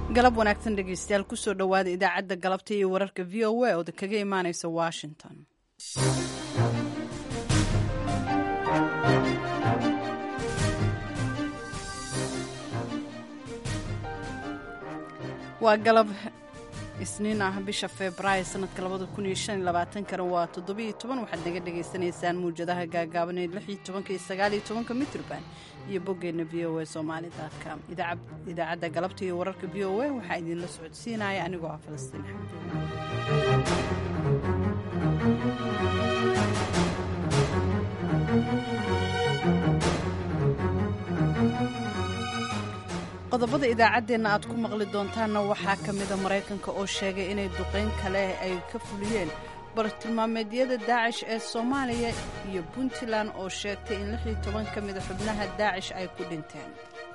galab wanaagsan dhegeystayaal kusoo dhowaada idaacadda galabta iyo wararka v o a ooda kaga imaaneysa washington waa galab isniin ah bisha februaayo sanadka labada kun iyo shan iyo labaatankana waa toddobiiyo toban waxaad naga dhagaysanaysaan muwjadaha gaagaaban ee lix iyo tobanka iyo sagaal iyo tobanka mitrban iyo boggeenna v o a somaali com idaacadda galabta iyo wararka v o a waxaa idinla socodsiinaya anigoo ah falastiin qodobada idaacaddeenna aad ku maqli doontaanna waxaa ka mida maraykanka oo sheegay inay duqayn kale ay ka fuliyeen bartilmaameedyada daacish ee soomaaliya iyo puntland oo sheegtay in lix iyo toban ka mida xubnaha daacish ay ku dhinteen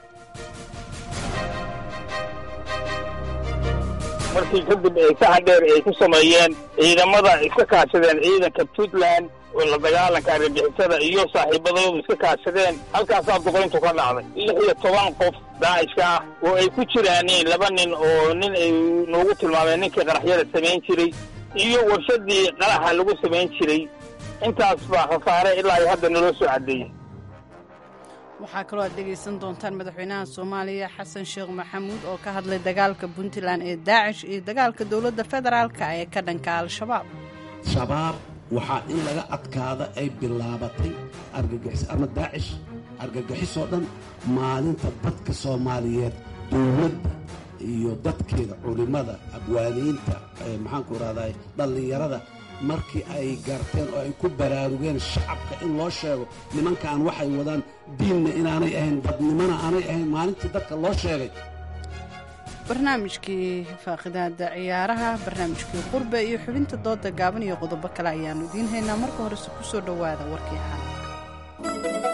markii kadib ay saxa dheer ay ku sameeyeen ciidamada iska kaashadeen ciidanka puntland oo la dagaalanka argagixisada iyo saaxiibadoodu iska kaashadeen halkaasaa duqayntu ka dhacday lix iyo toban qof daacishka ah oo ay ku jiraaniin laba nin oo nin ay noogu tilmaameen ninkii qaraxyada samayn jiray iyo warshadii qaraxa lagu samayn jiray intaas baa khasaare ilaa iyo hadda naloo soo caddeeyey waxaa kaloo aad dhegaysan doontaan madaxweynaha soomaaliya xasan sheekh maxamuud oo ka hadlay dagaalka puntland ee daacish iyo dagaalka dowladda federaalka ee ka dhanka al-shabaab shabaab waxaa in laga adkaada ay bilaabatay argagixis ama daacish argagixisoo dhan maalinta dadka soomaaliyeed dowladda iyo dadkeeda culimmada abwaaniinta maxaanku rahday dhallinyarada markii ay garteen oo ay ku baraarugeen shacabka in loo sheego nimankaan waxay wadaan diinna inaanay ahayn dadnimona aanay ahayn maalintii dadka loo sheegay barnaamijkii faaqidaada ciyaaraha barnaamijkii qurbe iyo xubinta dooda gaaban iyo qodobo kale ayaannu idiin haynaa marka horese ku soo dhowaada warkii caalamka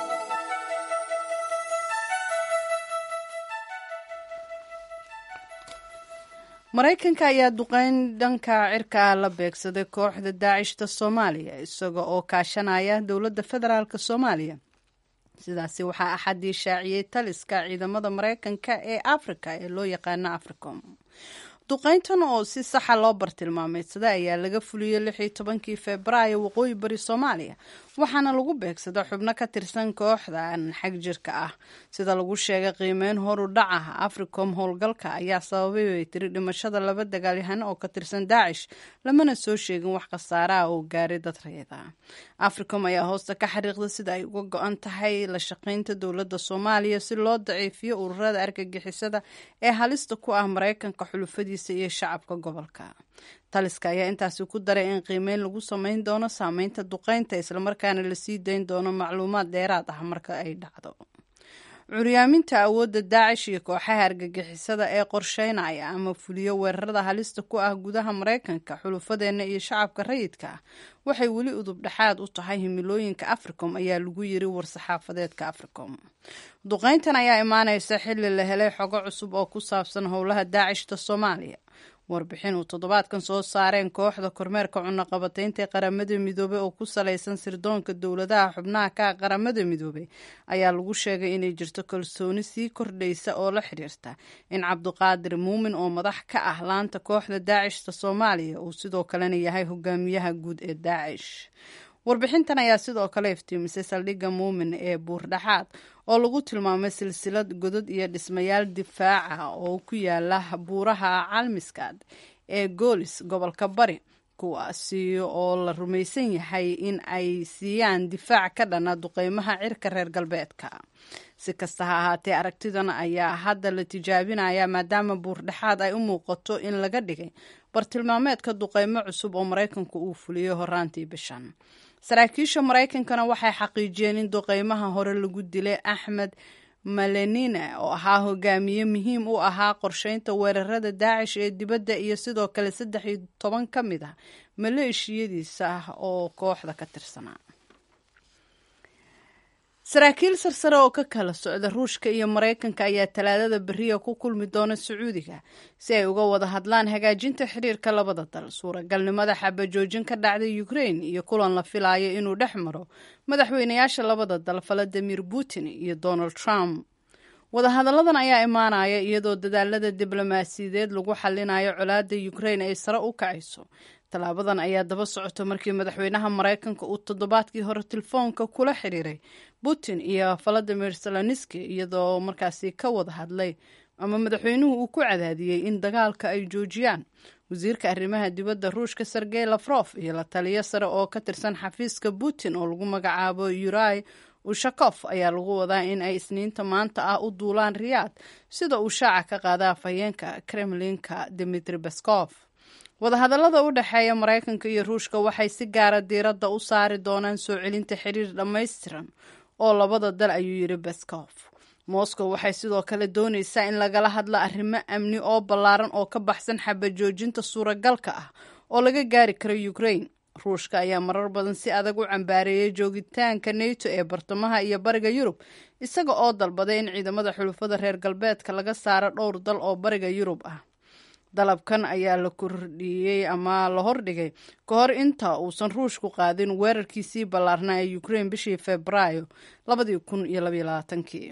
maraykanka ayaa duqeyn dhanka cirka la beegsaday kooxda daacishta soomaaliya isaga oo kaashanaya dowladda federaalk soomaaliya sidaasi waxaa axadii shaaciyey taliska ciidamada maraykanka ee afrika ee loo yaqaano africom duqeyntan oo si saxa loo bartilmaameydsaday ayaa laga fuliyey lix iyo tobankii febraayo waqooyi bari soomaaliya waxaana lagu beegsada xubno ka tirsan kooxdan xag jirka ah sida lagu sheegay qiimeyn horu dhac ah africom howlgalka ayaa sababay bay tiri dhimashada laba dagaalyahano oo ka tirsan daacish lamana soo sheegin wax khasaare ah oo gaaray dad reeda africom ayaa hoosta ka xariiqda sida ay uga go-an tahay la shaqaynta dowladda soomaaliya si loo daciifiyo ururada argagixisada ee halista ku ah maraykanka xulufadiisa iyo shacabka gobolka taliska ayaa intaasi ku daray in qiimeyn lagu samayn doono saameynta duqeynta islamarkaana lasii dayn doono macluumaad dheeraad ah marka ay dhacdo curyaaminta awoodda daacish iyo kooxaha argagixisada ee qorsheynaya ama fuliyo weerarada halista ku ah gudaha maraykanka xulufadeenna iyo shacabka rayidka ah waxay weli udub dhexaad u tahay himilooyinka africom ayaa lagu yiri war-saxaafadeedka africom duqeyntan ayaa imaaneysa xilli la helay xogo cusub oo ku saabsan howlaha daacishta soomaaliya warbixin uu toddobaadkan soo saareen kooxda kormeerka cunaqabataynta ee qaramada midoobey oo ku salaysan sirdoonka dowladaha xubnaha ka qaramada midoobey ayaa lagu sheegay inay jirto kalsooni sii kordhaysa oo la xiriirta in cabdiqaadir muumin oo madax ka ah laanta kooxda daacishta soomaaliya uu sidoo kalena yahay hogaamiyaha guud ee daacish warbixintan ayaa sidoo kale iftiimisay saldhigga muumin ee buurdhaxaad oo lagu tilmaamay silsilad godod iyo dhismayaal difaaca oo ku yaala buuraha calmiskaad ee goolis gobolka bari kuwaasi oo la rumaysan yahay in ay siiyaan difaac ka dhana duqeymaha cirka reer galbeedka si kasta ha ahaatee aragtidan ayaa hadda la tijaabinaya maadaama buurdhexaad ay u muuqato in laga dhigay bartilmaameedka duqeymo cusub oo maraykanku uu fuliyey horaantii bishan saraakiisha maraykankana waxay xaqiijiyeen in duqeymaha hore lagu dilay axmed malenina oo ahaa hogaamiye muhiim u ahaa qorsheynta weerarada daacish ee dibadda iyo sidoo kale saddex iyo toban ka mid ah maleeshiyadiisa ah oo kooxda ka tirsanaa saraakiil sarsare oo ka kala socda ruushka iyo maraykanka ayaa talaadada beriya ku kulmi doona sacuudiga si ay uga wada hadlaan hagaajinta xiriirka labada dal suuragalnimada xabajoojin ka dhacday ukrain iyo kulan la filayo inuu dhex maro madaxweynayaasha labada dal valadimir putin iyo donald trump wadahadalladan ayaa imaanaya iyadoo dadaalada diblomaasiyadeed lagu xalinayo colaadda ukrain ay sare u kacayso tallaabadan ayaa daba socota markii madaxweynaha maraykanka uu toddobaadkii hore telefoonka kula xiriiray putin iyo valadimir seloniski iyadoo markaasi ka wada hadlay ama madaxweynuhu uu ku cadaadiyey in dagaalka ay joojiyaan wasiirka arrimaha dibadda ruushka sergey lafrof iyo la taliyo sare oo ka tirsan xafiiska putin oo lagu magacaabo yurai ushakof ayaa lagu wadaa in ay isniinta maanta ah u duulaan riyaad sida uu shaaca ka qaada afhayeenka kremlinka dimitri baskof wadahadallada u dhexeeya maraykanka iyo ruushka waxay si gaara diiradda u saari doonaan soo celinta xiriir dhammaystiran oo labada dal ayuu yidhi baskof moscow waxay sidoo kale doonaysaa in lagala hadlo arrimo amni oo ballaaran oo ka baxsan xabajoojinta suuragalka ah oo laga gaari karo ukrain ruushka ayaa marar badan si adag u cambaareeyay joogitaanka neto ee bartamaha iyo bariga yurub isaga oo dalbaday in ciidamada xulufada reer galbeedka laga saaro dhowr dal oo bariga yurub ah dalabkan ayaa la kordhiyey ama la hordhigay ka hor inta uusan ruushku qaadin weerarkiisii ballaarnaa ee ukrain bishii febraayo labadii kun iyo labaiyo labaatankii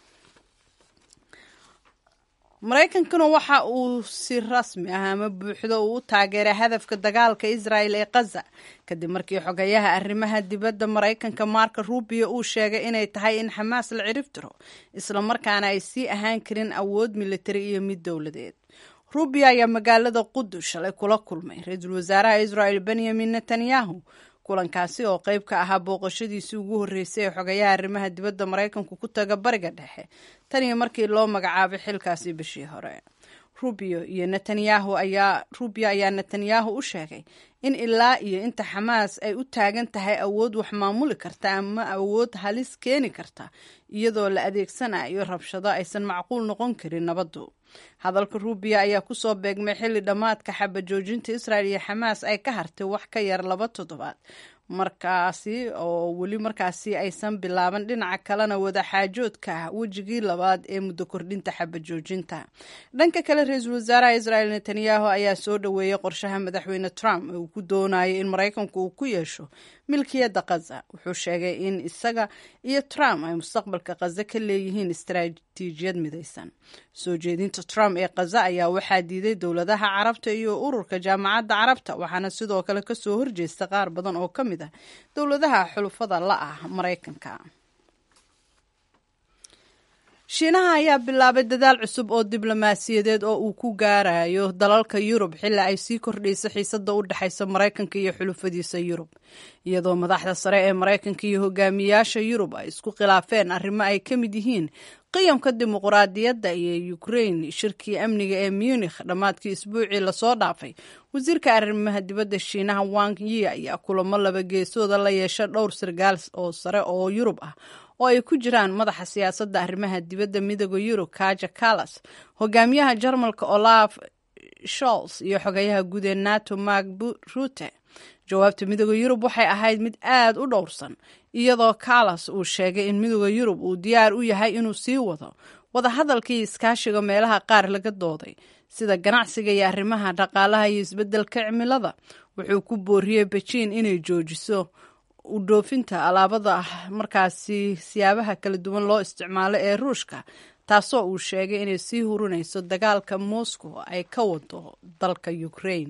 maraykankuna waxa uu si rasmi ah ama buuxdo uu u taageeray hadafka dagaalka israel ee khaza kadib markii xogayaha arrimaha dibadda maraykanka marka rubio uu sheegay inay tahay in xamaas la cirib tiro islamarkaana ay sii ahaan karin awood militari iyo mid dowladeed rubio ayaa magaalada qudus shalay kula kulmay ra-iisul wasaaraha israel benyamin netanyahu kulankaasi oo qayb ka ahaa booqashadiisii ugu horreysay ee xogayaha arrimaha dibadda maraykanku ku taga bariga dhexe tan iyo markii loo magacaabay xilkaasi bishii hore rubio iyo netanyahu ayaa rubio ayaa netanyahu u sheegay in ilaa iyo inta xamaas ay u taagan tahay awood wax maamuli karta ama awood halis keeni karta iyadoo la adeegsanayo rabshado aysan macquul noqon karin nabaddu hadalka rubio ayaa kusoo beegmay xilli dhammaadka xabajoojinta israel iyo xamaas ay ka hartay wax ka yar laba toddobaad markaasi oo weli markaasi aysan bilaaban dhinaca kalena wadaxaajoodka ah wejigii labaad ee muddo kordhinta xabajoojinta dhanka kale ra-iisul wasaaraha israel netanyahu ayaa soo dhoweeyey qorshaha madaxweyne trump ee uu ku doonayay in maraykanku uu ku yeesho milkiyadda khaza wuxuu sheegay in isaga iyo trump ay mustaqbalka khaza ka leeyihiin istaraatiijiyad midaysan soo jeedinta trump ee khaza ayaa waxaa diiday dowladaha carabta iyo ururka jaamacadda carabta waxaana sidoo kale kasoo horjeesta qaar badan oo ka mid ah dowladaha xulufada la ah maraykanka shiinaha ayaa bilaabay dadaal cusub oo diblomaasiyadeed oo uu ku gaarayo dalalka yurub xilli ay sii kordhayso xiisada u dhexaysa maraykanka iyo xulufadiisa yurub iyadoo madaxda sare ee maraykanka iyo hogaamiyaasha yurub ay isku khilaafeen arrimo ay ka mid yihiin qiyamka dimuquraadiyadda iyo ukrain shirkii amniga ee munikh dhammaadkii isbuucii lasoo dhaafay wasiirka arrimaha dibadda shiinaha wang yi ayaa kulamo laba geesooda la yeesha dhowr sargaal oo sare oo yurub ah oo ay ku jiraan madaxa siyaasadda arrimaha dibadda midooda yurub kaja kalas hogaamiyaha jarmalka olaf sholz iyo xogayaha guud ee nato mark rute jawaabta midooda yurub waxay ahayd mid aad u dhowrsan iyadoo kalas uu sheegay in midooda yurub uu diyaar u yahay inuu sii wado wadahadalkii iskaashiga meelaha qaar laga dooday sida ganacsiga iyo arrimaha dhaqaalaha iyo isbeddelka cimilada wuxuu ku booriyey bejiin inay joojiso u dhoofinta alaabada markaasi siyaabaha kala duwan loo isticmaalo ee ruushka taasoo uu sheegay inay sii hurinayso dagaalka moscow ay ka wado dalka ukraine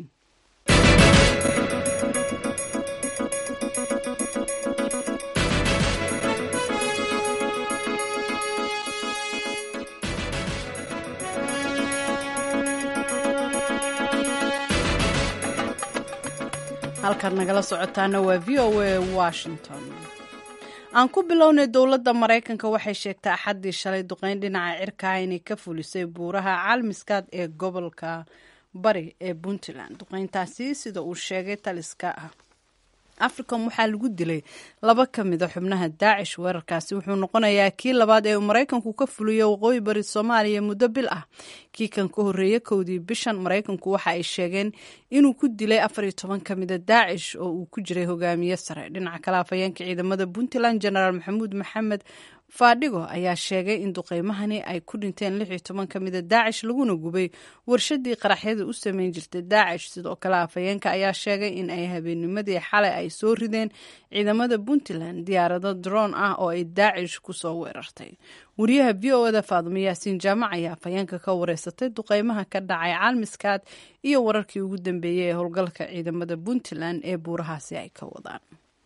halkaad nagala socotaana waa v o a washington aan ku bilownay dowladda maraykanka waxay sheegtay axaddii shalay duqeyn dhinaca cirkaha inay ka fulisay buuraha caalmiskaad ee gobolka bari ee puntland duqeyntaasi sida uu sheegay taliska ah africom waxaa lagu dilay laba ka mida xubnaha daacish weerarkaasi wuxuu noqonayaa kii labaad ee uu maraykanku ka fuliyo waqooyi bari soomaaliya muddo bil ah kii kan ka horreeyey kowdii bishan maraykanku waxa ay sheegeen inuu ku dilay afar iyo toban ka mida daacish oo uu ku jiray hogaamiye sare dhinaca kale afhayeenka ciidamada puntland genaraal maxamuud maxamed faadhigo ayaa sheegay in duqeymahani ay ku dhinteen lix iyo toban ka mida daacish laguna gubay warshadii qaraxyada u sameyn jirtay daacish sidoo kale afhayeenka ayaa sheegay in ay habeennimadii xalay ay soo rideen ciidamada puntland diyaarado droon ah oo ay daacish kusoo weerartay wariyaha v o eda faadumo yaasiin jaamac ayaa afhayeenka ka wareysatay duqeymaha ka dhacay caalmiskaad iyo wararkii ugu dambeeyey ee howlgalka ciidamada puntland ee buurahaasi ay ka wadaan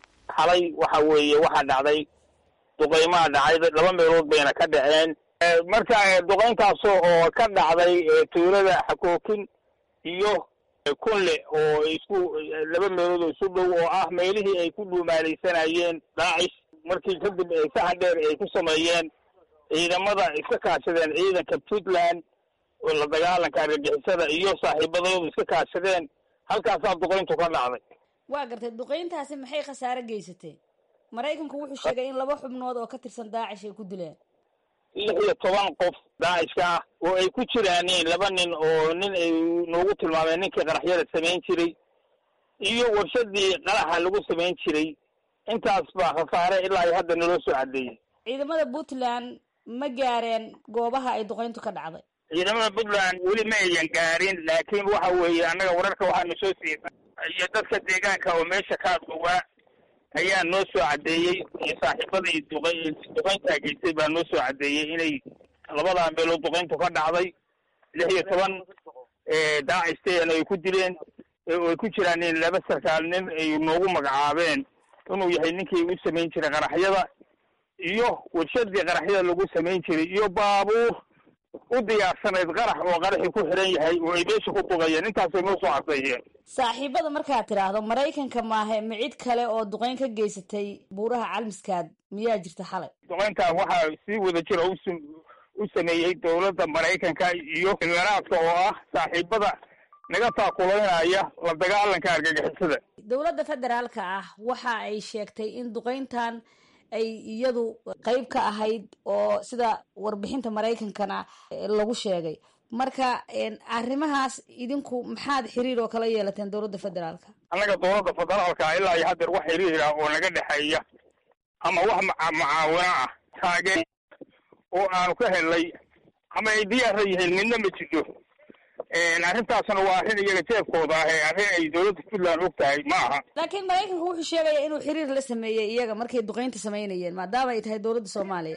xalay waxa weeye waxaa dhacday duqeymaha dhacay laba meelood bayna ka dhaceen marka duqeyntaas oo ka dhacday tuulada xakookin iyo kunle oo isku laba meelood oo isu dhow oo ah meelihii ay ku dhuumaalaysanayeen daacish markii kadib ay saxan dheer ay ku sameeyeen ciidamada iska kaashadeen ciidanka puntland oo la dagaalanka argagixisada iyo saaxiibadooda iska kaashadeen halkaasaa duqeyntu ka dhacday waa gartay duqeyntaasi maxay khasaare geysatay maraykanku wuxuu sheegay in laba xubnood oo ka tirsan daacish ay ku dileen lix iyo toban qof daacishka ah oo ay ku jiraaniin laba nin oo nin ay noogu tilmaameen ninkii qaraxyada samayn jiray iyo warshadii qaraxa lagu samayn jiray intaas baa khasaare ilaa iyo hadda naloo soo cadeeyey ciidamada puntland ma gaareen goobaha ay duqeyntu ka dhacday ciidamada puntland weli ma ayan gaarin laakiin waxa weeye annaga wararka waxaanu soo siisa iyo dadka deegaanka oo meesha ka adgowaa ayaa noo soo caddeeyey iyo saaxiibadii duq duqeyntaa geystay baa noo soo caddeeyey inay labadaa meelood duqeyntu ka dhacday lix iyo toban daacistayana ay ku dileen oo ay ku jiraan nin laba sarkaal nin ay noogu magacaabeen inuu yahay ninkii u samayn jiray qaraxyada iyo warshadii qaraxyada lagu samayn jiray iyo baabuur u diyaarsanayd qarax oo qaraxii ku xiran yahay oo ay meesha ku duqayeen intaasay noo soo caddeeyeen saaxiibada markaad tidhaahdo maraykanka maahe ma cid kale oo duqeyn ka geysatay buuraha calmiskaad miyaa jirta xalay duqeyntan waxaa si wada jira us u sameeyey dowladda maraykanka iyo imaaraadka oo ah saaxiibada naga taakulaynaya la dagaalanka argagixisada dowladda federaalka ah waxa ay sheegtay in duqeyntan ay iyadu qeyb ka ahayd oo sida warbixinta maraykankana lagu sheegay marka arrimahaas idinku maxaad xiriir oo kala yeelateen dowladda federaalka annaga dowladda federaalka ilaa iyo haddeer wax xiriir ah oo naga dhexeeya ama wax macaawino ah taageen oo aanu ka helnay ama ay diyaara yihiin midna ma jidho arrintaasna waa arrin iyaga jeebkooda ah ee arrin ay dowladda puntland og tahay ma aha laakiin maraykanku wuxuu sheegaya inuu xiriir la sameeyey iyaga markay duqeynta samaynayeen maadaama ay tahay dowladda soomaaliya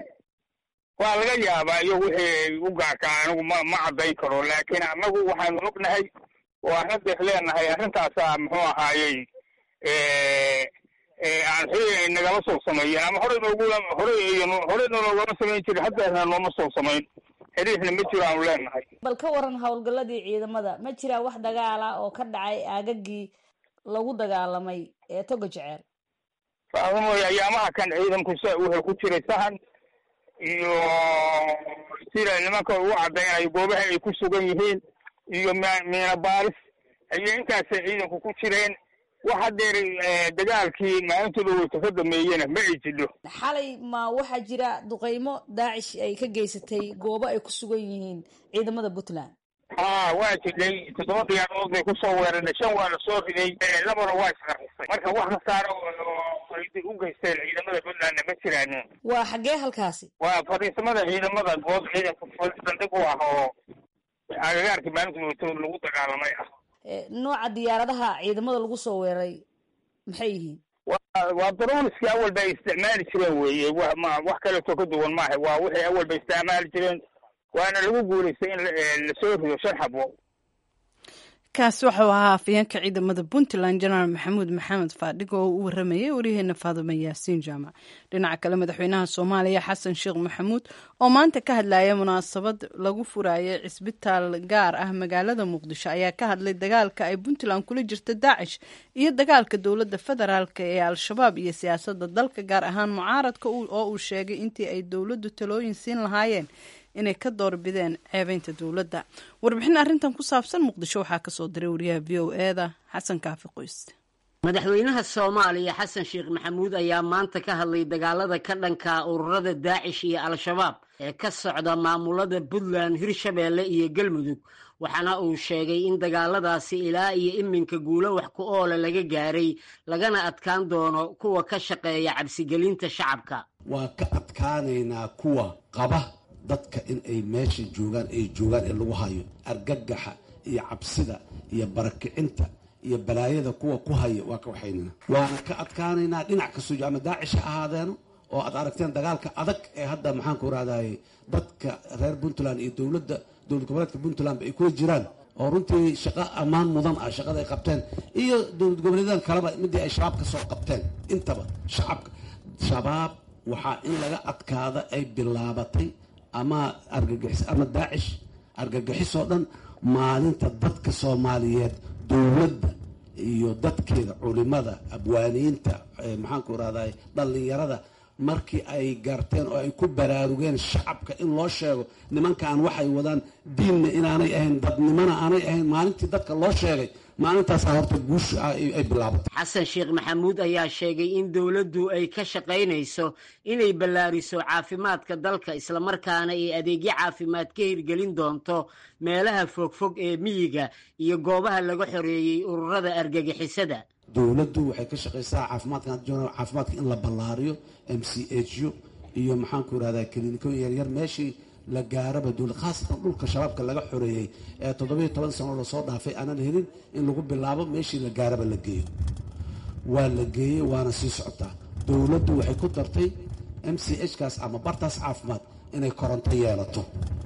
waa laga yaabaa iyo wixii u gaarka anigu ma ma caddayn karo laakiin annagu waxaanu ognahay oo arrintaas leenahay arrintaasaa muxuu ahaayey aan xiriir nagala soo sameeyen ama horey noogula horey horey noogama samayn jirin haddeerna nooma soo samayn xiriirna ma jiro aanu leenahay bal ka waran howlgalladii ciidamada ma jiraa wax dagaala oo ka dhacay aagagii lagu dagaalamay ee toga jeceel faadamoy ayaamaha kan ciidanku s wuxuu ku jiray sahan iyo sida nimanka ugu caddaynayo goobaha ay ku sugan yihiin iyo miina baaris ayay intaasay ciidanku ku jireen wax haddeer dagaalkii maalintii dhaweyta ka dameeyena ma ay jidho xalay ma waxaa jira duqeymo daacish ay ka geysatay goobo ay ku sugan yihiin ciidamada puntland ha waa jidhay toddoba diyaarood bay kusoo weerarnay shan waa la soo riday labana waa isqarxisay marka wax kasaara ay u geysteen ciidamada puntlandna ma jiraanin waa xaggee halkaasi waa fadhiisamada ciidamada good ciidanka saldhig u ah oo agagaarkii maalinta dhaweyta lagu dagaalamay ah nooca diyaaradaha ciidamada lagu soo weeraray maxay yihiin waa daroniskii awal bay isticmaali jireen weye ma wax kaleeto ka duwan maaha waa wixii awal bay isticmaali jireen waana lagu guulaystay in lasoo rido shan xabo kaasi wuxuu ahaa afayeenka ciidamada puntland jenaraal maxamuud maxamed faadhigo oo u waramayay waryaheena faadume yaasiin jaamac dhinaca kale madaxweynaha soomaaliya xasan sheekh maxamuud oo maanta ka hadlaya munaasabad lagu furaya cisbitaal gaar ah magaalada muqdisho ayaa ka hadlay dagaalka ay puntland kula jirta daacish iyo dagaalka dowladda federaalk ee al-shabaab iyo siyaasadda dalka gaar ahaan mucaaradka oo uu sheegay intii ay dowladdu talooyin siin lahaayeen inay ka doorbideen ceebeynta dowladda warbixin arrintan ku saabsan muqdisho waxaa kasoo diray wariyaha v o eda xasan kaafi qoyste madaxweynaha soomaaliya xasan sheekh maxamuud ayaa maanta ka hadlay dagaalada ka dhanka ururada daacish iyo al-shabaab ee ka socda maamulada puntland hirshabeelle iyo galmudug waxaana uu sheegay in dagaaladaasi ilaa iyo iminka guulo wax ku oola laga gaaray lagana adkaan doono kuwa ka shaqeeya cabsigelinta shacabka waa ka adkaanaynaa kuwa qaba dadka in ay meesha joogaan ay joogaan ee lagu hayo argagaxa iyo cabsida iyo barakicinta iyo balaayada kuwa ku haya waa ka waxaynana waana ka adkaanaynaa dhinac kastoo ama daacish ha ahaadeeno oo aad aragteen dagaalka adag ee hadda maxaanku rahdaye dadka reer puntland iyo dowladda dowlad goboleedka puntlandba ay kula jiraan oo runtii shaqo ammaan mudan ah shaqada ay qabteen iyo dowlad goboleedan kaleba midii ay shabaab ka soo qabteen intaba shacabka shabaab waxaa in laga adkaada ay bilaabatay ama argagixis ama daacish argagixisoo dhan maalinta dadka soomaaliyeed dowladda iyo dadkeeda culimada abwaaniinta maxaanku rahday dhallinyarada markii ay garteen oo ay ku baraarugeen shacabka in loo sheego nimankan waxay wadaan diinna inaanay ahayn dadnimona aanay ahayn maalintii dadka loo sheegay maalintaasa horta guusha ay bilaabatay xasan sheekh maxamuud ayaa sheegay in dowladdu ay ka shaqaynayso inay ballaariso caafimaadka dalka islamarkaana ay adeegyo caafimaad ka hirgelin doonto meelaha fogfog ee miyiga iyo goobaha laga xoreeyey ururada argagixisada dowladdu waxay ka shaqaysaa caafimaadka caafimaadka in la ballaariyo m c h u iyo maxaanku irahdaa kilinikooyin yaryar meeshii la gaaraba dowlad khaasatan dhulka shabaabka laga xoreeyey ee toddobiyo toban sano lasoo dhaafay aanan helin in lagu bilaabo meeshii la gaaraba la geeyo waa la geeyey waana sii socotaa dowladdu waxay ku dartay m c h kaas ama bartaas caafimaad inay koronto yeelato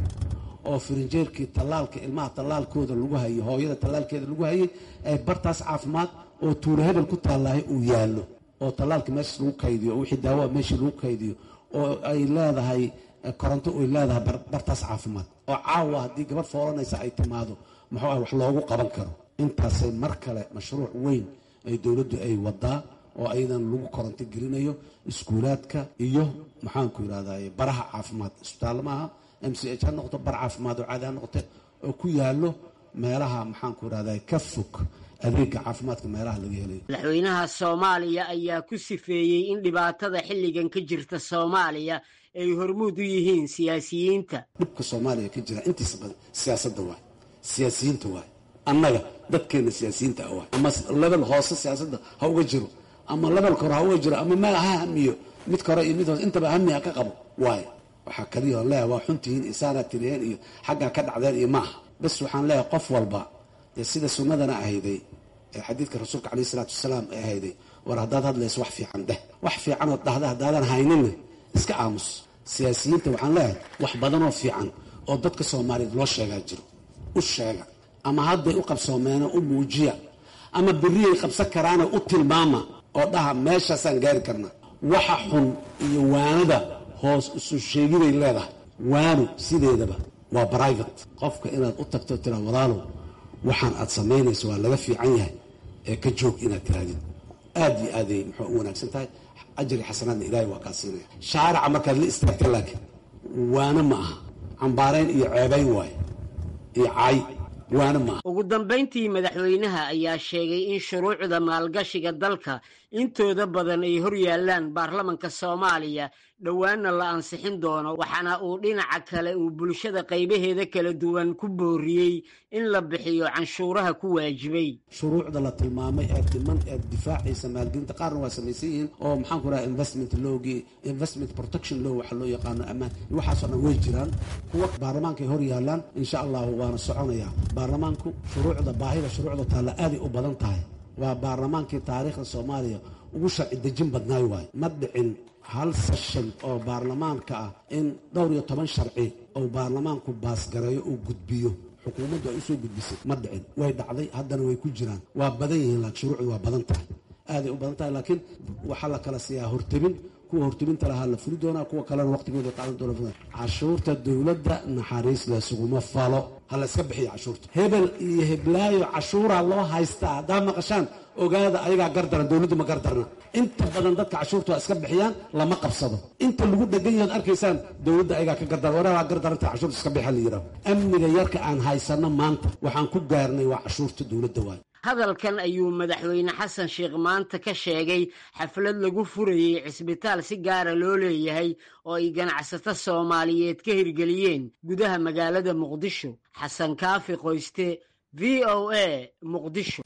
oo firinjeerkii tallaalka ilmaha tallaalkooda lagu hayay hooyada tallaalkeeda lagu hayay ay bartaas caafimaad oo tuulo hebel ku taallahay uu yaallo oo tallaalka meeshaas lagu kaydiyo oo wixii daawoa meeshii lagu kaydiyo oo ay leedahay koronto ay leedahay bartaas caafimaad oo caawa haddii gabadh foolanaysa ay timaado muxuu ah wax loogu qaban karo intaasay mar kale mashruuc weyn ay dowladdu ay wadaa oo ayadan lagu koronto gelinayo iskuulaadka iyo maxaanku yidhahday baraha caafimaad isbitaallo maaha m c h ha noqoto bar caafimaad oo caadi ha noqote oo ku yaallo meelaha maxaanku yidhahday ka fog adeega caafimaadka meelaha laga helayo madaxweynaha soomaaliya ayaa ku sifeeyey in dhibaatada xilligan ka jirta soomaaliya ay hormuud u yihiin siyaasiyiinta dhibka soomaaliya ka jira intiisa badan siyaasadda waay siyaasiyiinta waay annaga dadkeenna siyaasiyiinta ah waay ama lebel hoose siyaasadda ha uga jiro ama lebelka hore ha uga jiro ama meel ha hamiyo midka hore iyo mid hoose intaba hami ha ka qabo waay waxaa kaliya on leeyahay waa xuntihiin isaanaa tiriyeen iyo xaggaa ka dhacdeen iyo maaha bas waxaan leeyahay qof walba dee sida sunnadana ahayday ee xadiidka rasuulka caleyhi isalaatu wasalaam ee ahayday war haddaad hadlayso wax fiican dheh wax fiicanood dhahda haddaadan hayninna iska aamus siyaasiyiinta waxaan leeyahay wax badanoo fiican oo dadka soomaaliyeed loo sheegaa jiro u sheega ama hadday u qabsoomeeno u muujiya ama berriyay qabsan karaana u tilmaama oo dhaha meeshaasaan gaari karnaa waxa xun iyo waanada hoos isu sheegiday leedahay waanu sideedaba waa brivate qofka inaad u tagto tiraa walaalow waxaan aad samaynayso waa laga fiican yahay ee ka joog inaad tiraadid aad iyo aaday muxuu u wanaagsan tahay ajri xasanaadna ilaahay waa kaa siinaya shaarica markaad la istaagta laakiin waana ma aha cambaarayn iyo ceebayn waaye iyo caay waana ma aha ugu dambayntii madaxweynaha ayaa sheegay in shuruucda maalgashiga dalka intooda badan ay hor yaallaan baarlamanka soomaaliya dhowaanna la ansixin doono waxaana uu dhinaca kale uu bulshada qaybaheeda kala duwan ku booriyey in la bixiyo canshuuraha ku waajibay shuruucda la tilmaamay ee dhiman ee difaacaysa maalgelinta qaarna waa samaysan yihiin oo maxaan ku raha investment lowgii investment protection law waxa loo yaqaano ammaan waxaasoo dhan way jiraan kuwa baarlamaanka ay hor yaallaan insha allahu waana soconayaa baarlamaanku shuruucda baahida shuruucda taalla aaday u badan tahay waa baarlamaankii taariikhda soomaaliya ugu sharci dejin badnaay waayo ma dhicin hal seshan oo baarlamaanka ah in dhowr iyo toban sharci oo baarlamaanku baasgareeyo uu gudbiyo xukuumaddu ay usoo gudbisay ma dhicin way dhacday haddana way ku jiraan waa badan yihiin laakiin shuruucdu waa badan tahay aaday u badan tahay laakiin waxaa la kala siiyaa hortebin kuwa hortebinta lahaa la fuli doonaa kuwa kalena waqtigooda qaadan doona cashuurta dowladda naxariis laysuguma falo ha la iska bixiya cashuurta hebel iyo heblaayo cashuuraa loo haystaa haddaa maqashaan ogaada ayagaa gardaran dowladdu ma gardarna inta badan dadka cashuurta waa iska bixiyaan lama qabsado inta lagu dhegan yahood arkaysaan dowladda ayagaa ka gardaran wareeraa gardaranta cashuurta iska bixa la yidhaho amniga yarka aan haysanno maanta waxaan ku gaarnay waa cashuurta dowladda waayo hadalkan ayuu madaxweyne xasan sheekh maanta ka sheegay xaflad lagu furayey cisbitaal si gaara loo leeyahay oo ay ganacsato soomaaliyeed ka hirgeliyeen gudaha magaalada muqdisho xasan kaafi qoyste v o a muqdisho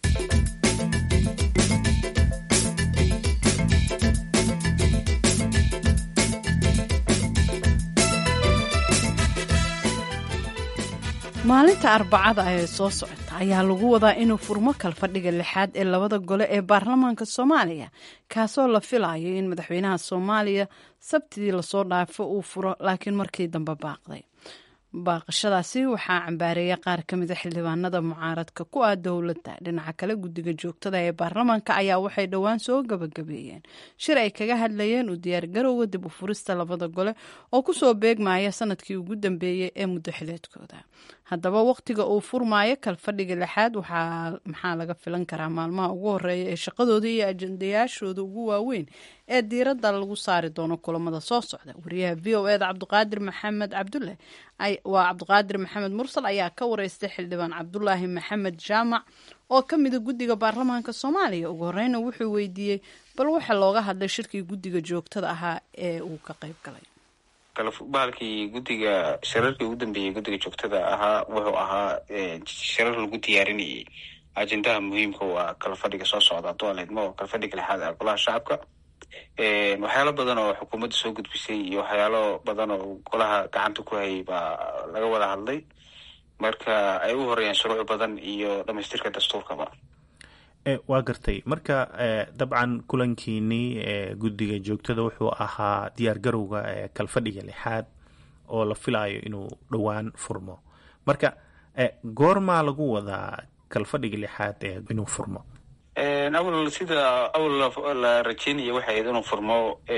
maalinta arbacada ee soo socota ayaa lagu wadaa inuu furmo kalfadhiga lixaad ee labada gole ee baarlamaanka soomaaliya kaasoo la filayo in madaxweynaha soomaaliya sabtidii lasoo dhaafo uu furo laakiin markii dambe baaqday baaqashadaasi waxaa cambaareeya qaar ka mida xildhibaanada mucaaradka ku ah dowladda dhinaca kale guddiga joogtada ee baarlamaanka ayaa waxay dhowaan soo gabagabeeyeen shir ay kaga hadlayeen u diyaargarowga dib u furista labada gole oo kusoo beegmaya sanadkii ugu dambeeyey ee muddo xileedkooda haddaba wakhtiga uu furmaayo kalfadhiga lixaad maxaa laga filan karaa maalmaha ugu horeeya ee shaqadooda iyo ajandayaashooda ugu waaweyn ee diiradda lagu saari doono kulamada soo socda wariyaha v o eda cabdiqaadir maxamed cabdulle waa cabdiqaadir maxamed mursal ayaa ka wareystay xildhibaan cabdulaahi maxamed jaamac oo ka mida guddiga baarlamaanka soomaaliya ugu horeyna wuxuu weydiiyey bal waxa looga hadlay shirkii guddiga joogtada ahaa ee uu ka qayb galay bahalkii guddiga shirarkii ugu dambeeyey guddiga joogtada ahaa wuxuu ahaa shirar lagu diyaarinayay ajendaha muhiimka waa kalfadhiga soo socda hadduu aleedmo oo kalfadhiga lixaad ee golaha shacabka waxyaalo badan oo xukuumadda soo gudbisay iyo waxyaalo badan oo golaha gacanta ku hayay baa laga wada hadlay marka ay u horeeyaan shuruuc badan iyo dhamaystirka dastuurkaba waa gartay marka dabcan kulankiinii guddiga joogtada wuxuu ahaa diyaar garowga kalfadhiga lixaad oo la filayo inuu dhowaan furmo marka goormaa lagu wadaa kalfadhiga lixaad inuu furmo awal sida awal la rajeynaya waxay ahayd inuu furmo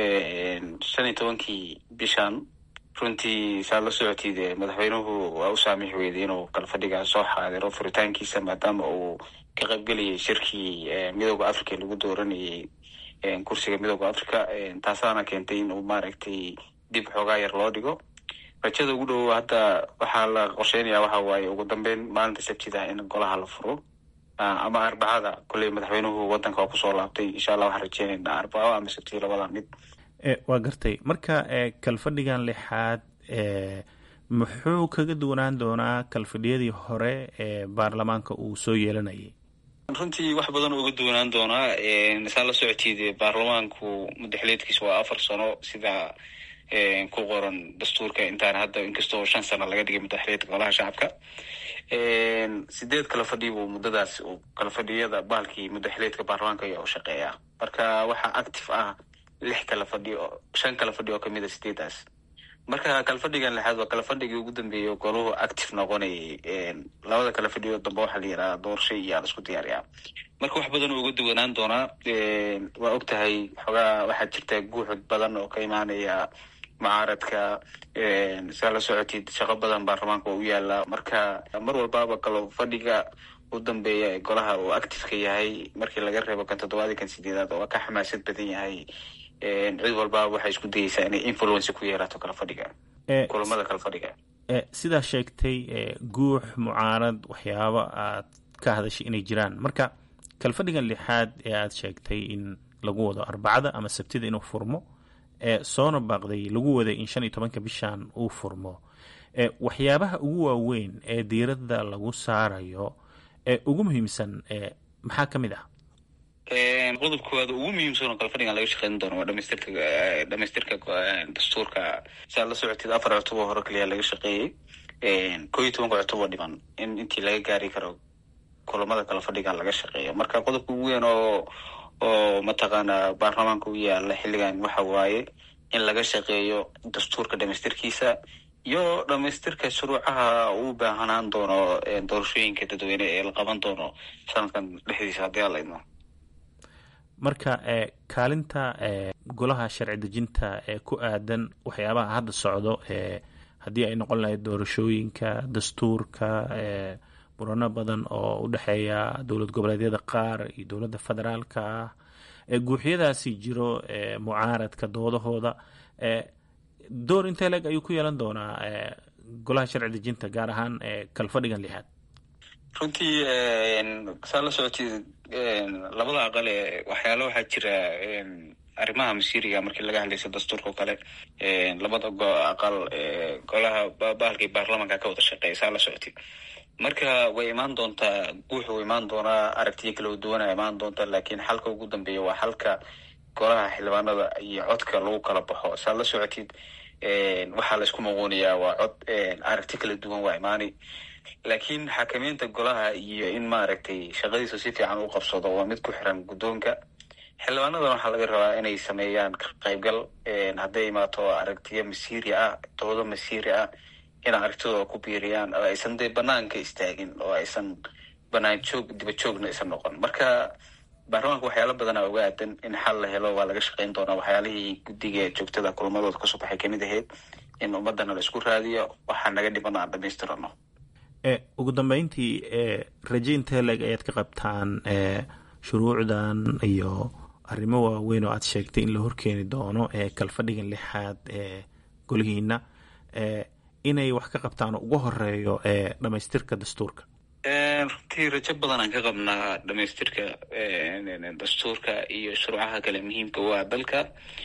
shan iyo tobankii bishan runtii saad la socotid madaxweynuhu waa u saamix weyday inuu kalfadhiga soo xaadiro furitaankiisa maadaama uu ka qaybgelayay shirkii midooda africa lagu dooranayay kursiga midooda africa taasaana keentay in uu maaragtay dib xoogaa yar loo dhigo rajada ugu dhow hadda waxaa la qorsheynaya waxa waaye ugu dambeyn maalinta sabtida in golaha la furo ama arbacada kolley madaxweynuhu wadanka waa kusoo laabtay insha allah waxaan rajeynayna arbaco ama sabti labada mid waa gartay marka kalfadhigan lixaad muxuu kaga duwanaan doonaa kalfadhiyadii hore ee baarlamaanka uu soo yeelanayay runtii wax badan uga duwanaan doonaa saa la socotid baarlamaanku mudaxileedkiisa waa afar sano sida ku qoran dastuurka intaan hadda inkastoo shan sano laga dhigay mudaxileedka golaha shacabka sideed kala fadhi buu muddadaas kala fadhiyada bahalkii mudaxileedka baarlamaanka ayaa u shaqeeya marka waxaa active ah lix kala fadhi oo shan kala fadhi oo kamid a sideedaas marka kalfadhigan lixaad waa kalafadhigii ugu dambeeyay goluhu active noqonayay labada kala fadhiyo dambe waxaa la yidhahdaa doorasho iyo aan isku diyaariyaa marka wax badan oo uga duwanaan doonaa waa og tahay xoogaa waxaa jirta guuxud badan oo ka imaanaya mucaaradka saa la socotid shaqo badan baarlamaanka oo u yaala marka mar walbaaba kalo fadhiga u dambeeya ee golaha uu activeka yahay markii laga reebo kan toddobaadii kan sideedaad oo ka xamaasad badan yahay cid walbaa waxay isku dayeysaa inay influence ku yeerato kala fadhiga kulamada kala fadhiga sidaa sheegtay guux mucaarad waxyaabo aad ka hadashay inay jiraan marka kalfadhigan lixaad ee aad sheegtay in lagu wado arbacada ama sabtida inuu furmo ee soona baaqday lagu waday in shan iyo tobanka bishan uu furmo waxyaabaha ugu waaweyn ee diiradda lagu saarayo ee ugu muhiimsan maxaa ka mid ah qodob koowaad ugu muhiimsan oo kalfadhigan laga shaqeyn doono waa dhamaystirka dhamaystirka dastuurka saa la socotid afar cutuboo hore kaliya laga shaqeeyey koo iyo tobanka cutuboo dhiman in intii laga gaari karo kulamada kala fadhigan laga shaqeeyo marka qodobka ugu weyn oo oo mataqaana baarlamaanka u yaala xilligan waxa waaye in laga shaqeeyo dastuurka dhamaystirkiisa iyo dhamaystirka shuruucaha uu baahanaan doono doorashooyinka dadweyne ee la qaban doono sanadkan dhexdiisa haddii aan la idmo marka kaalinta golaha sharci dejinta ee ku aadan waxyaabaha hadda socdo haddii ay noqon lahayd doorashooyinka dastuurka murano badan oo u dhexeeya dowlad goboleedyada qaar iyo dowladda federaalka ah guuxyadaasi jiro mucaaradka doodahooda door intee leeg ayuu ku yeelan doonaa golaha sharci dejinta gaar ahaan kalfadhigan lixaad runtii saa la socotid labada aqal ee waxyaala waxaa jira arrimaha masiiriga markii laga hadlaysa dastuurka oo kale labada aqal golaha bahalkii baarlamanka ka wada shaqeeya saa la socotid marka way imaan doontaa guuxa u imaan doonaa aragtiyo kala duwana imaan doonta laakiin xalka ugu dambeeya waa xalka golaha xildhibaanada iyo codka lagu kala baxo saa la socotid waxaa laysku muquunayaa waa cod aragti kala duwan waa imaani laakiin xakameynta golaha iyo in maaragtay shaqadiisa si fiican u qabsado waa mid ku xiran guddoonka xildhibaanadan waxaa laga rabaa inay sameeyaan ka qaybgal hadday imaato aragtiyo masiiri ah doodo masiiri ah in aragtidooda ku biiriyaan oo aysan dee banaanka istaagin oo aysan banaan joog diba joogna aysan noqon marka baarlamaanka waxyaala badanaa uga aadan in xal la helo waa laga shaqeyn doonaa waxyaalihii guddiga joogtada kulamadooda kasoo baxay kamid ahayd in ummadana la isku raadiyo waxaa naga dhiman aan dhamaystirano ugu dambeyntii rajaynta leg ayaad ka qabtaan shuruucdan iyo arrimo waaweyn oo aad sheegtay in la horkeeni doono ee kalfadhigan lixaad ee golihiina inay wax ka qabtaan ugu horeeyo ee dhamaystirka dastuurka runtii rajo badan aan ka qabnaa dhamaystirka dastuurka iyo shuruucaha kale muhiimka u ah dalka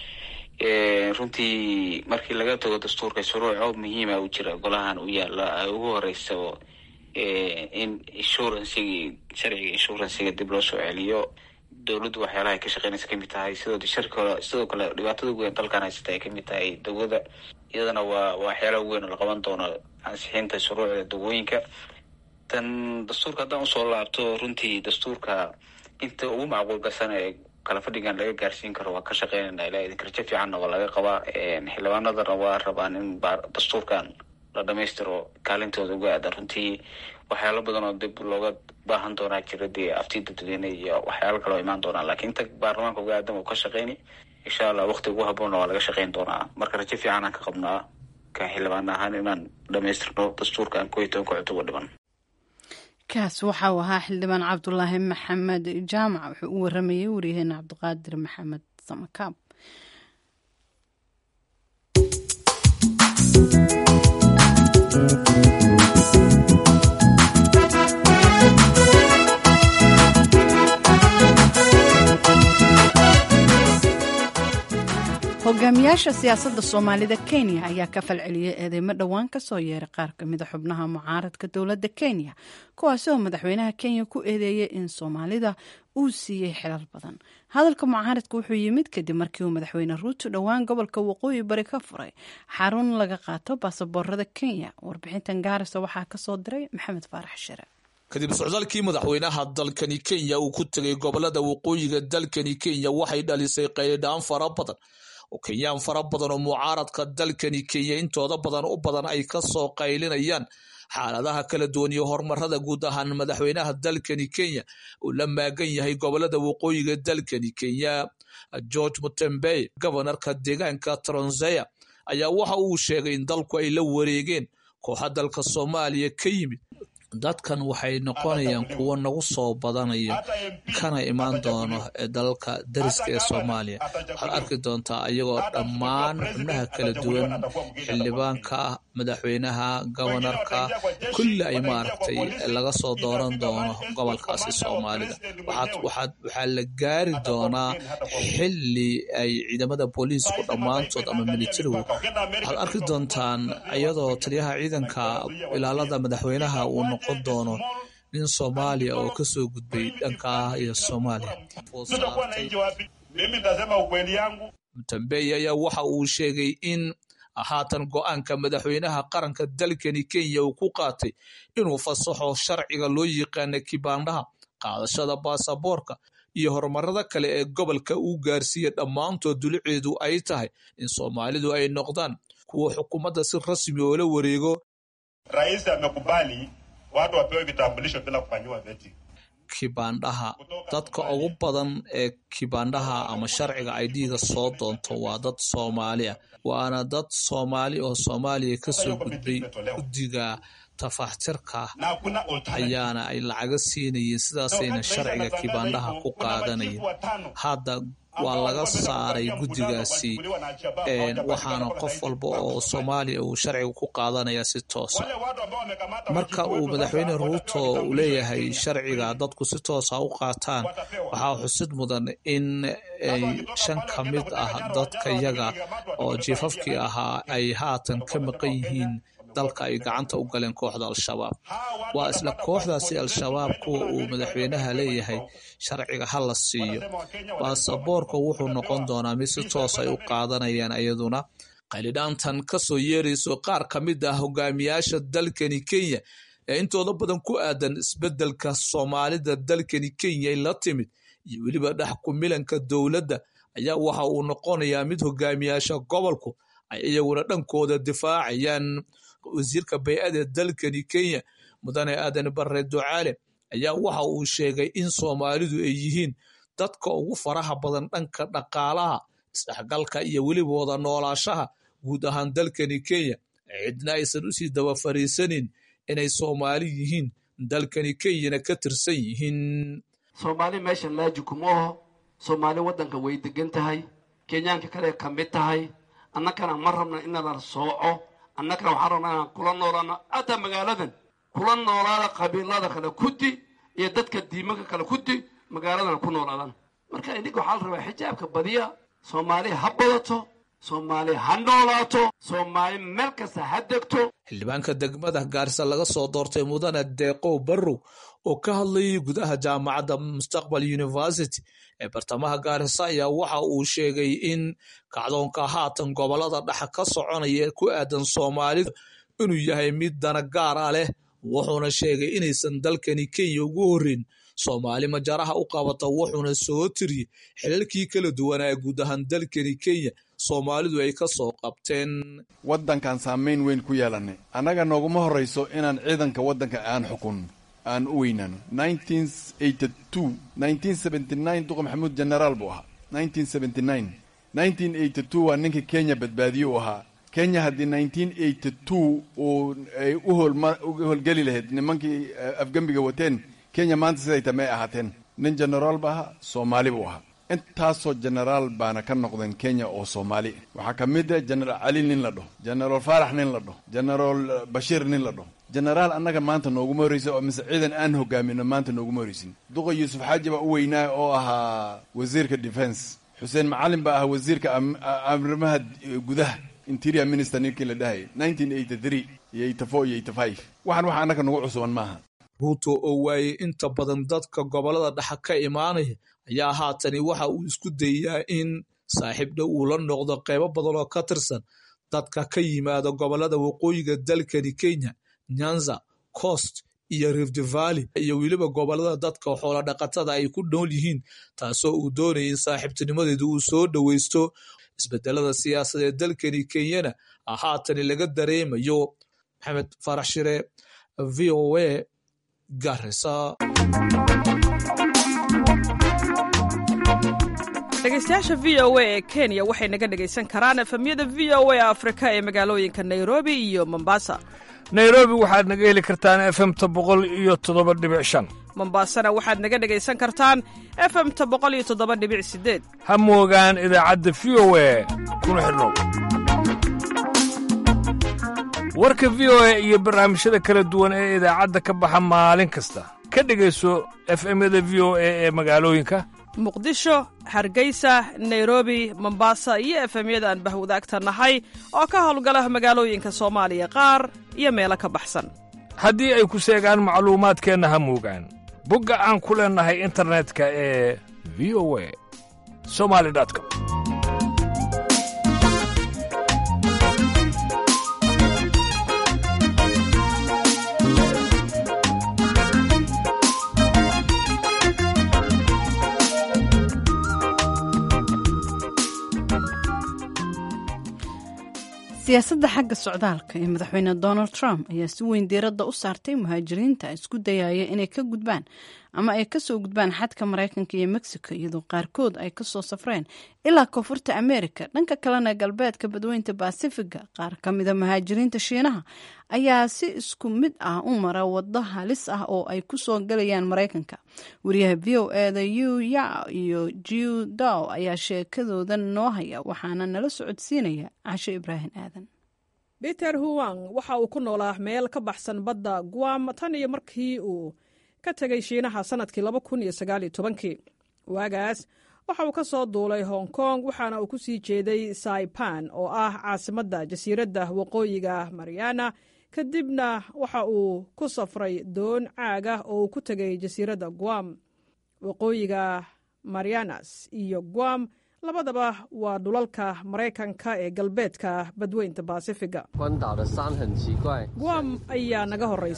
runtii markii laga tago dastuurka shuruuco muhiima u jira golahan u yaala ugu horeysa in insurancigii sharciga insuranciga dib loo soo celiyo dowladdu waxyaalaha ay ka shaqeynaysa kamid tahay sidoo sharka sidoo kale dhibaatada ugu weyn dalkan haysata ay kamid tahay dawada iyadana waa waxyaalaha ugu weyn oo la qaban doono ansixinta shuruucda dawooyinka tan dastuurka haddaan usoo laabto runtii dastuurka inta ugu macquulgasan ee kala fadhigan laga gaarsiin karo waa ka shaqeynayna ilaa idinka rajo fiicanna waa laga qabaa xildhibaanadana waa rabaan in dastuurkan la dhamaystiro kaalintooda uga aadan runtii waxyaalo badan oo dib looga baahan doonaa jira dee aftii dadweyne iyo waxyaalo kale oo imaan doonaa lakiin inta baarlamaanka uga aadan uu ka shaqeyni insha allah wakti ugu haboonna waa laga shaqeyn doonaa marka rajo fiican aan ka qabnaa ka xildhibaan ahaan inaan dhamaystirno dastuurkan koo iyo tobanka cutuba dhiban kaas waxa uu ahaa xildhibaan cabdulaahi maxamed jaamac wuxuu u waramayey waryaheena cabdiqaadir maxamed samakaab hogaamiyaasha siyaasadda soomaalida kenya ayaa ka falceliyey eedeymo dhowaan ka soo yeeray qaar kamida xubnaha mucaaradka dowladda kenya kuwaasi oo madaxweynaha kenya ku eedeeyey in soomaalida uu siiyey xilal badan hadalka mucaaradka wuxuu yimid kadib markii uu madaxweyne ruuto dhowaan gobolka waqooyi bari ka furay xarun laga qaato baasaboorada kenya warbixintan gaarisa waxaa kasoo diray maxamed faarax shire kadib socdaalkii madaxweynaha dalkani kenya uu ku tegay gobolada waqooyiga dalkani kenya waxay dhalisay qaylidhaan fara badan oo kenyaan fara badan oo mucaaradka dalkani kenya intooda badan u badan ay ka soo qaylinayaan xaaladaha kala duwan iyo horumarada guud ahaan madaxweynaha dalkani kenya uu la maagan yahay gobolada waqooyiga dalkani kenya george mutembey gobonarka deegaanka tronseya ayaa waxa uu sheegay in dalku ay la wareegeen kooxa dalka soomaaliya ka yimid dadkan waxay noqonayaan kuwo nagu soo badanaya kana imaan doono ee dalalka dariska ee soomaaliya waxaad arki doontaa ayagoo dhammaan xubnaha kala duwan xildhibaanka madaxweynaha gobonarka kulli ay maaragtay laga soo dooran doono gobolkaasi soomaalida waxaa la gaari doonaa xili ay ciidamada booliisku dhammaantood ama militarigu waxaad arki doontaan iyadoo taliyaha ciidanka ilaalada madaxweynaha uu noqon doono nin soomaaliya oo kasoo gudbay dhankaa iyo soomaaliya mutambey ayaa waxa uu sheegay in haatan go-aanka madaxweynaha qaranka dalkani kenya uu ku qaatay inuu fasaxo sharciga loo yaqaana kibaandhaha qaadashada baasaboorka iyo horumarada kale ee gobolka uu gaarsiiyey dhammaantood duliceedu ay tahay in soomaalidu ay noqdaan kuwa xukuumadda si rasmi oo la wareego Rais amekubali watu wapewe vitambulisho bila kufanyiwa vetting. kibaandhaha dadka ugu badan ee kibaandhaha ama sharciga idga soo doonto waa dad soomaali ah waana dad soomaali oo soomaaliya kasoo gudbay guddiga tafaxtirka Na hakuna alternative. ayaana ay lacaga siinayeen sidaasayna sharciga kibaandhaha ku qaadanayeen hadda waa laga saaray guddigaasi een, waxaana qof walba oo soomaaliya uu sharciga ku qaadanaya si toosa Wale watu ambao wamekamata marka uu madaxweyne ruuto uu leeyahay sharciga dadku si toosa u qaataan waxaa xusid mudan in ay shan ka mid ah dadka yaga oo jiifafkii ahaa ay haatan ka maqan yihiin dalka ay gacanta u galeen kooxda al-shabaab waa isla kooxdaasi al-shabaab kuwa uu madaxweynaha leeyahay sharciga ha la siiyo baasaboorka wuxuu noqon doonaa mid si toos ay u qaadanayaan iyaduna qalidhaantan kasoo yeerayso qaar ka mid ah hogaamiyaasha dalkani kenya ee intooda badan ku aadan isbeddelka soomaalida dalkani kenya ay la timid iyo weliba dhex kumilanka dowladda ayaa waxa uu noqonayaa mid hogaamiyaasha gobolku ay iyaguna dhankooda difaacayaan wasiirka bay-ada dalkani kenya mudane aadan barre ducaale ayaa waxa uu sheegay in soomaalidu ay yihiin dadka ugu faraha badan dhanka dhaqaalaha isdhexgalka iyo weliba wada noolaashaha guud ahaan dalkani kenya cidna aysan usii daba fariisanin inay soomaali yihiin dalkani kenyana ka tirsan yihiin soomaali meeshan laaji kuma oho soomaali waddanka way degan tahay kenyaanka kale ka mid tahay annagana ma rabna inadan sooco annagana waxaan rabnaa inaan kula noolaano hataa magaaladan kula noolaada qabiilada kale kudi iyo dadka diimanka kale kudi magaaladana ku noolaadaan marka idinka waxaa la rabaa xijaabka badiya soomaali ha badato soomaali ha noolaato soomaali meel kasta ha degto xildhibaanka degmada gaarisa laga soo doortay mudane deeqow barrow oo ka hadlayay gudaha jaamacadda mustaqbal university ee bartamaha gaarisa ayaa waxa uu sheegay in kacdoonka haatan gobolada dhexa ka soconaya ee ku aadan soomaalida inuu yahay mid dana gaara leh wuxuuna sheegay inaysan dalkani kenya ugu horreyn soomaali majaraha u qabata wuxuuna soo tiriyey xilalkii kala duwanaa guud ahaan dalkani kenya soomaalidu ay ka soo qabteen waddankan saamayn weyn ku yeelanay annaga nooguma horrayso inaan ciidanka waddanka aan xukun aan u weynaano duqa maxamuud genaraal buu ahaa waa ninkii kenya badbaadiye u ahaa kenya haddii uu ay u howlgeli lahayd nimankii afgembiga wateen kenya maanta siday ta may ahaateen nin genaraal ba ahaa soomaali buu ahaa intaasoo genaraal baana ka noqdeen kenya oo soomaali waxaa ka mid ah genaraal cali nin la dhaho genaraal faarax nin la dhaho genaraal bashiir nin la dhaho genaraal annaga maanta nooguma horreysa oo mise ciidan aan hogaamino maanta nooguma horreysin duqa yuusuf xaaji baa u weynaa oo ahaa wasiirka defense xuseen macalin baa ahaa wasiirka arrimaha gudaha interior minister ninkii la dhahayay iyo iyo waxaan wax annaga nagu cusuban maaha ruuto oo waayey inta badan dadka gobolada dhexa ka imaanaya ayaa haatani waxa uu isku dayayaa in saaxiib dhow uu la noqdo qeybo badan oo ka tirsan dadka ka yimaada gobolada waqooyiga dalkani kenya nyanza coast iyo rift valley iyo weliba gobolada dadka xoola dhaqatada ay ku nool yihiin taasoo uu doonayay in saaxiibtinimadeedu uu soo dhoweysto isbedelada siyaasadeed dalkani kenyana haatani laga dareemayo maxamed farax shire v o a garisa dhegeystayaasha v o a ee kenya waxay naga dhegaysan karaan efemyada v o a afrika ee magaalooyinka nairobi iyo mombasa nairobi waxaad naga heli kartaan efemta boqol iyo toddoba dhibic shan mombasana waxaad naga dhegaysan kartaan efemta boqol iyo toddoba dhibic sideed ha moogaan idaacadda v o a kuna xidhnow warka v o a iyo barnaamijyada kala duwan ee idaacadda ka baxa maalin kasta ka dhegayso efemyada v o a ee magaalooyinka muqdisho hargeysa nairobi mombasa iyo efemyada aan bahwadaagta nahay oo ka howlgala magaalooyinka soomaaliya qaar iyo meelo ka baxsan haddii ay ku seegaan macluumaadkeenna ha moogaan bogga aan ku leennahay internetka ee v o a somali com siyaasadda xagga socdaalka ee madaxweyne donald trump ayaa si weyn diiradda u saartay muhaajiriinta isku dayaya inay ka gudbaan ama ay kasoo gudbaan xadka maraykanka iyo mexico iyadoo qaarkood ay kasoo safreen ilaa koonfurta america dhanka kalena galbeedka badweynta basifiga qaar ka mida muhaajiriinta shiinaha ayaa si isku mid ah u mara wado halis ah oo ay kusoo galayaan maraykanka wariyaha v o eda yu ya iyo jiu dow ayaa sheekadooda noo haya waxaana nala socodsiinaya casho ibraahim aadan peter huwang waxa uu ku noolaa meel ka baxsan badda guam tan iyo markii uu ka tegay shiinaha sannadkii laba kun iyo sagaaliyo tobankii waagaas waxa uu ka soo duulay hong kong waxaana uu ku sii jeeday saipan oo ah caasimadda jasiiradda waqooyiga mariana kadibna waxa uu ku safray doon caaga oo uu ku tegay jasiiradda guam waqooyiga marianas iyo guam labadaba waa dhulalka maraykanka ee galbeedka badweynta basifiga guam ayaa naga horraysa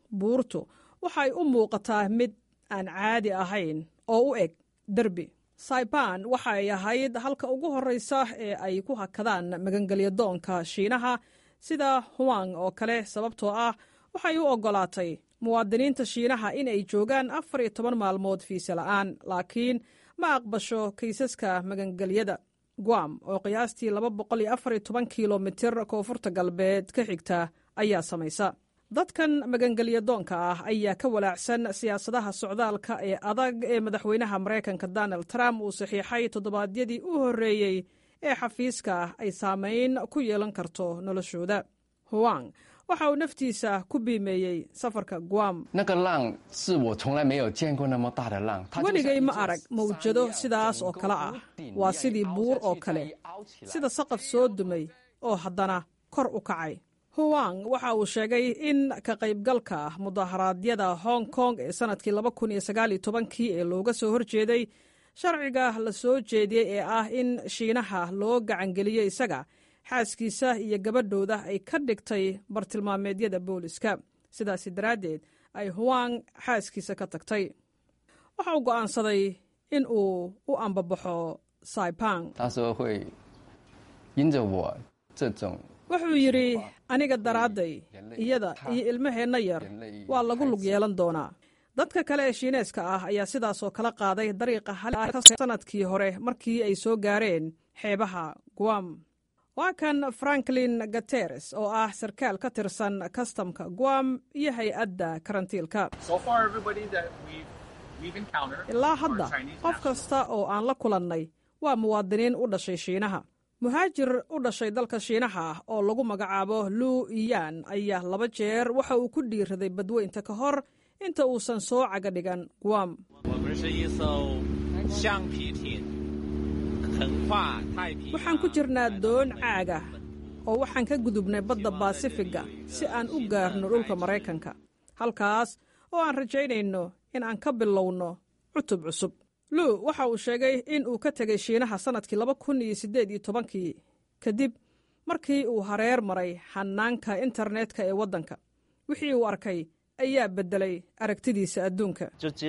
buurtu waxay u muuqataa mid aan caadi ahayn oo u eg derbi saiban waxa ay ahayd halka ugu horreysa ee ay ku hakadaan magangelyadoonka shiinaha sida huang oo kale sababtoo ah waxay u oggolaatay muwaadiniinta shiinaha in ay joogaan afar iyo toban maalmood fiise la'aan laakiin ma aqbasho kaysaska magangelyada guam oo qiyaastii laba boqol iyo afar iyo toban kilomitir koonfurta galbeed ka xigta ayaa samaysa dadkan magangelyadoonka ah ayaa ka walaacsan siyaasadaha socdaalka ee adag ee madaxweynaha maraykanka donald trump uu saxiixay toddobaadyadii u horreeyey ee xafiiska ay saamayn ku yeelan karto noloshooda huang waxa uu naftiisa ku biimeeyey safarka guam weligay ma arag mawjado sidaas oo kale ah waa sidii buur oo kale sida saqaf soo dumay oo haddana kor u kacay huwang waxa uu sheegay in ka qaybgalka mudaharaadyada hong kong ee sannadkii kii ee looga soo horjeeday sharciga la soo jeediyey ee ah in shiinaha loo gacangeliyey isaga xaaskiisa iyo gabadhooda ay ka dhigtay bartilmaameedyada booliska sidaasi daraaddeed ay huwang xaaskiisa ka tagtay waxa uu go'aansaday in uu u ambabaxo saipang wuxuu yidhi aniga daraadday iyada iyo ilmaheenna yar waa lagu lug yeelan doonaa dadka kale ee shiineeska ah ayaa sidaasoo kala qaaday dariiqa sannadkii hore markii ay soo gaareen xeebaha guam waa kan franklin gateres oo ah sarkaal ka tirsan kastamka guam iyo hay-adda karantiilka ilaa hadda qof kasta oo aan la kulannay waa muwaadiniin u dhashay shiinaha muhaajir u dhashay dalka shiinaha ah oo lagu magacaabo luu iyan ayaa laba jeer waxa uu ku dhiiraday badweynta ka hor inta uusan soo caga dhigan guam waxaan ku jirnaa doon caaga oo waxaan ka gudubnay badda baasifiga si aan u gaarno dhulka maraykanka halkaas oo aan rajaynayno in aan ka bilowno cutub cusub luu waxa uu sheegay in uu ka tegay shiinaha sannadkii laba kun iyo siddeed iyo tobankii kadib markii uu hareer maray xanaanka internetka ee waddanka wixii uu arkay ayaa beddelay aragtidiisa adduunka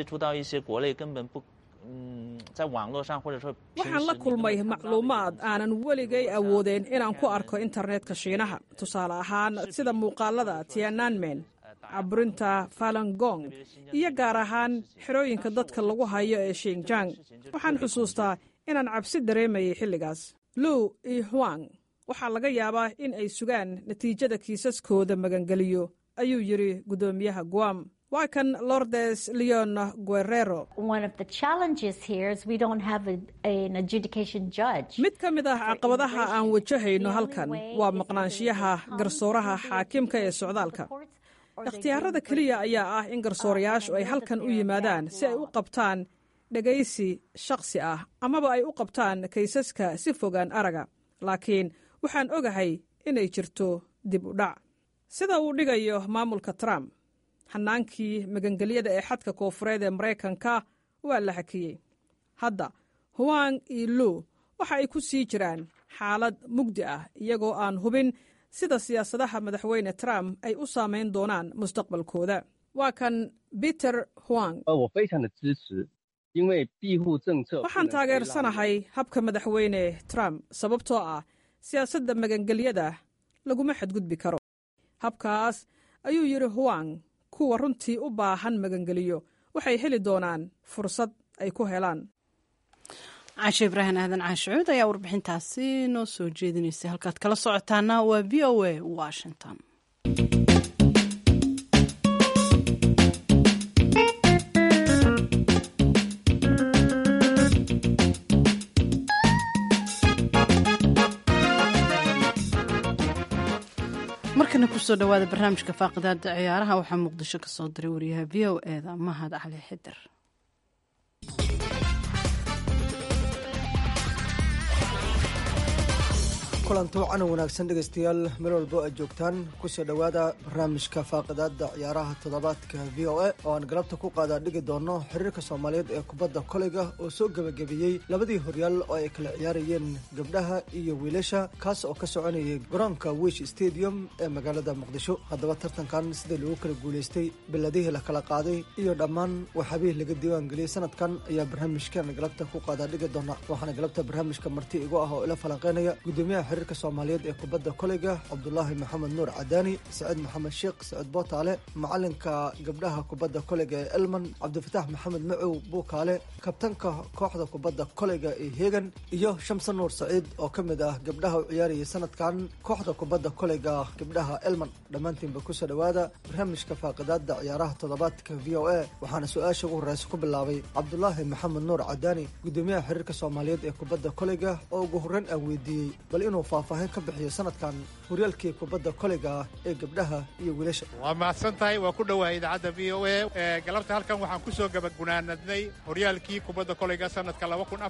waxaan la kulmay macluumaad aanan weligay awoodeen inaan ku arko internetka shiinaha tusaale ahaan sida muuqaalada tiananmen caburinta falangong iyo gaar ahaan xerooyinka dadka lagu hayo ee shinjang waxaan xusuustaa inaan cabsi dareemayay xilligaas luu iyo huang waxaa laga yaabaa in ay sugaan natiijada kiisaskooda magangeliyo ayuu yidhi guddoomiyaha guam waa kan lordes leon guerrero mid ka mid ah caqabadaha aan wajahayno halkan waa maqnaanshiyaha garsooraha xaakimka ee socdaalka ikhtiyaarada keliya ayaa ah in garsoorayaashu ay halkan u yimaadaan si ay u qabtaan dhegaysi shakhsi ah amaba ay u qabtaan kaysaska si fogaan araga laakiin waxaan ogahay inay jirto dib u dhac sida uu dhigayo maamulka trump xanaankii magangelyada ee xadka koofureed ee maraykanka waa la hakiyey hadda huwang iyo luu waxa ay ku sii jiraan xaalad mugdi ah iyagoo aan hubin sida siyaasadaha madaxweyne trump ay u saamayn doonaan mustaqbalkooda waa kan peter huang waxaan taageersanahay habka madaxweyne trump sababtoo ah siyaasadda magangelyada laguma xadgudbi karo habkaas ayuu yidhi huwang kuwa runtii u baahan magangeliyo waxay heli doonaan fursad ay ku helaan caashe ibraahim aadan caashicuud ayaa warbixintaasi noo soo jeedinaysay halkaad kala socotaana waa v o a washington markana kusoo dhawaada barnaamijka faaqidaada ciyaaraha waxaa muqdisho ka soo diray wariyaha v o eda mahad cali xidir kulanto wacan wanaagsan dhegaystayaal meel walbo aad joogtaan kusoo dhowaada barnaamijka faaqidaada ciyaaraha toddobaadka v o a oo aan galabta ku qaadaa dhigi doono xiriirka soomaaliyeed ee kubadda koleyga oo soo gebagabeeyey labadii horyaal oo ay kala ciyaarayeen gabdhaha iyo wiilasha kaas oo ka soconayay garoonka wish stadium ee magaalada muqdisho haddaba tartankan sidii lagu kala guulaystay beladihii la kala qaaday iyo dhammaan waxaabihii laga diiwaan geliyey sanadkan ayaa barnaamijkan galabta ku qaadaa dhigi doona waxaana galabta barnaamijka marti igu ah oo ila falanqeynaya gudoomiyaha xiriirka soomaaliyeed ee kubadda koleyga cabdulaahi maxamed nuur cadaani saciid maxamed sheekh saciid bootaale macalinka gabdhaha kubadda koleyga ee elman cabdifatax maxamed macow buukaale kabtanka kooxda kubadda koleyga ee heegan iyo shamse nuur saciid oo ka mid ah gabdhaha u ciyaarayay sanadkan kooxda kubadda koleyga gabdhaha elman dhammaantiinba kusoo dhowaada barnaamijka faaqidaada ciyaaraha toddobaadka v o a waxaana su-aasha ugu horeysa ku bilaabay cabdulaahi maxamed nuur cadaani gudoomiyaha xiriirka soomaaliyeed ee kubadda koleyga oo ugu horreyn aan weydiiyey bal inuu faahfaahin ka bixiyo sanadkan horyaalkii kubadda koleyga ah ee gabdhaha iyo wiilasha waa mahadsan tahay waa ku dhowahay idaacadda v o a galabta halkan waxaan ku soo gabaggunaanadnay horyaalkii kubadda koleyga sanadka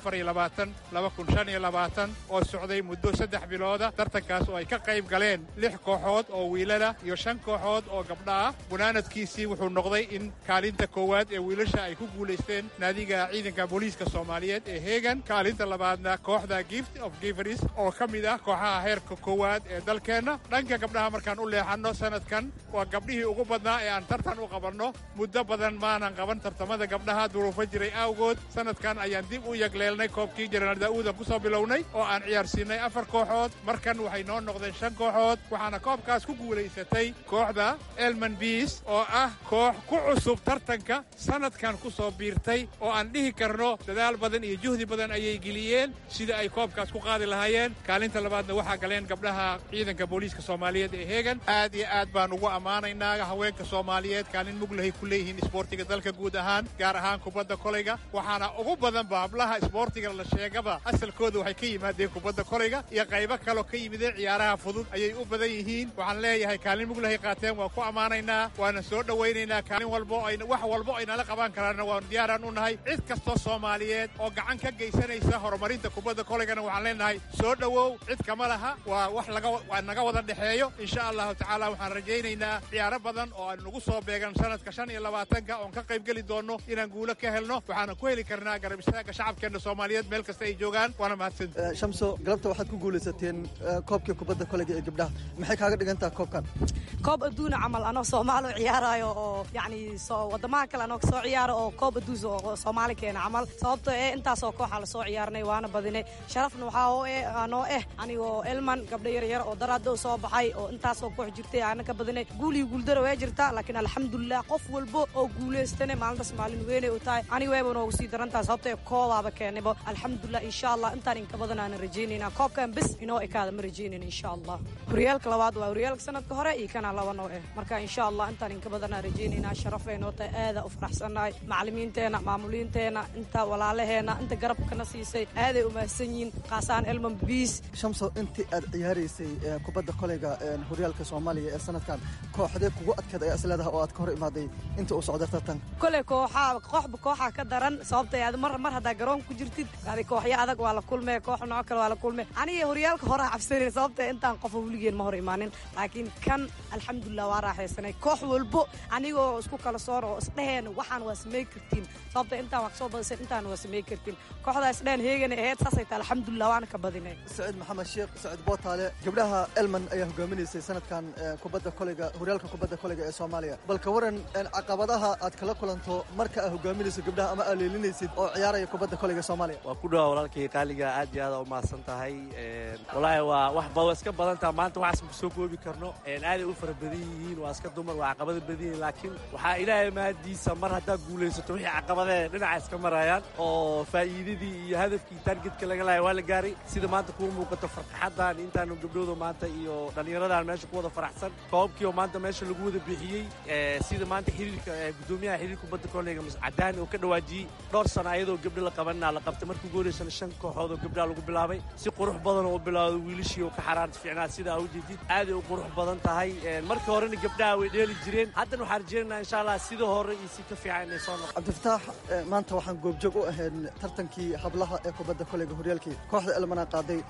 oo socday muddo saddex bilooda tartankaas oo ay ka qayb galeen lix kooxood oo wiilala iyo shan kooxood oo gabdha ah gunaanadkiisii wuxuu noqday in kaalinta koowaad ee wiilasha ay ku guulaysteen naadiga ciidanka booliiska soomaaliyeed ee heegan kaalinta labaadna kooxda gift of giveris oo ka mid ah kooxaha heerka koowaad ee dalkeenna dhanka gabdhaha markaan u leexanno sanadkan waa gabdhihii ugu badnaa ee aan tartan u qabanno muddo badan maanan qaban tartamada gabdhaha duruufo jiray awgood sanadkan ayaan dib u yagleelnay koobkii jenaraal daa'uudan ku soo bilownay oo aan ciyaarsiinay afar kooxood markan waxay noo noqdeen shan kooxood waxaana koobkaas ku guulaysatay kooxda elman biis oo ah koox ku cusub tartanka sanadkan ku soo biirtay oo aan dhihi karno dadaal badan iyo juhdi badan ayay geliyeen sida ay koobkaas ku qaadi lahaayeen kaalinta labaadna waxaa galeen gabdhaha ciidanka booliiska soomaaliyeed ee heegan aad iyo aad baan ugu ammaanaynaa haweenka soomaaliyeed kaalin muglahay ku leeyihiin isboortiga dalka guud ahaan gaar ahaan kubadda koleyga waxaana ugu badanba hablaha isboortiga la sheegaba asalkooda waxay ka yimaadeen kubadda koleyga iyo qaybo kaloo ka yimideen ciyaaraha fudud ayay u badan yihiin waxaan leeyahay kaalin muglahay qaateen waan ku ammaanaynaa waana soo dhowaynaynaa kaalin walbo wax walbo aynala qaban karaanna waan diyaaraan u nahay cid kastoo soomaaliyeed oo gacan ka geysanaysa horumarinta kubadda koleygana waxaan leenahay soo dhowow cid kama laha waa wax laga naga wada dhexeeyo insha allahu tacaala waxaan rajaynaynaa ciyaaro badan oo aan nagu soo beegan sanadka shan iyo labaatanka oon ka qayb geli doonno inaan guulo ka helno waxaana ku heli karnaa garab istaaga shacabkeenna soomaaliyeed meel kasta ay joogaan waana mahadsan shamso galabta waxaad ku guulaysateen koobkii kubadda koleyga ee gabdhaha maxay kaaga dhigan taha koobkan koob adduuna camal anoo soomaali ciyaarayo oo yacni wadamaha kale anoo kasoo ciyaaro oo koob adduus oo soomaali keena camal sababtoo eh intaasoo kooxa lasoo ciyaarnay waana badinay sharafna waxaa oo eh anoo eh anigoo elman gabdho yar yar oo daraado soo baxay oo intaasoo koox jirtay aana ka badinay guul iyo guuldaro way jirtaa laakiin alxamdulilah qof walbo oo guulaystane maalintaas maalin weynay u tahay aniga wayba noogu sii darantaha sababtoo koobaaba keenaybo alxamdulilah insha allah intaan inka badan aanan rajaynayna koobkan bes inoo ekaada ma rajaynayna insha allah horyaalka labaad waa horyaalka sanadka hore iyo kana laba noo eh marka insha allah intaan inka badan aan rajaynayna sharafay noo tahay aada u faraxsannahay macallimiinteena maamuliinteena inta walaalaheena inta garabkana siisay aaday u mahadsan yihiin qaasaan elman biis shamso intii aad ciyaaraysay kubadda koleyga horyaalka soomaaliya ee sanadkan kooxdee kugu adkeed ayaa isleedaha oo aad ka hor imaaday inta uu socda tartanka kole kooxaa kooxba kooxaa ka daran sababtay aad mar mar haddaa garoon ku jirtid adi kooxyo adag waa la kulmee koox nooc kale waa la kulmee aniga horyaalka horaa cabsanay sababta intaan qofa weligeen ma hor imaanin laakiin kan alxamdulilah waa raaxaysanay koox walbo anigoo isku kala soor oo isdheheen waxaan waa samey kartiin sababta intaan wax soo badisay intaan waa samey kartiin kooxdaa isdheheen heegana aheyd saasay tahay alxamdulilah waana ka badinay saciid maxamed sheekh saciid bootaale gabdhaha elman ayaa hogaaminaysay sanadkan kubadda koleyga horyaalka kubadda koleyga ee soomaaliya bal ka waran caqabadaha aad kala kulanto marka aad hogaaminayso gabdhaha ama aad leelinaysid oo ciyaaraya kubadda koleyga soomaaliya waa ku dhawa walaalkii qaaliga aad iyo aad u mahadsan tahay walaahi waa wax ba iska badan taha maanta waxaas ma soo koobi karno aaday u fara badan yihiin waa iska dumar waa caqabada badan yihiin laakiin waxaa ilaahay mahadiisa mar haddaa guulaysato wixii caqabadee dhinaca iska marayaan oo faa'iidadii iyo hadafkii taargetka laga lahay waa la gaaray sida maanta kuu muuqato farxaddan intaanu gabdhooda maanta iyo dhallinyaradan meesha ku wada faraxsan koobkii oo maanta meesha lagu wada bixiyey sida maanta xiriirka gudoomiyaha xiriirka kubadda koleyga cadaani oo ka dhawaajiyey dhowr sano ayadoo gabdho la qabanaa la qabtay markuu gooleysana shan kooxood oo gabdhaha lagu bilaabay si qurux badan oo u bilaawday wiilashii oo ka xaraarta fiicnaa sidaa u jeedid aaday u qurux badan tahay markii horena gabdhaha way dheeli jireen haddana waxaan rajeynaynaa insha allah sida hore iyo si ka fiican inay soo noqo cabdifataax maanta waxaan goobjoog u ahayn tartankii hablaha ee kubadda koleyga horyaalkii kooxda elmana qaaday kooxdaadii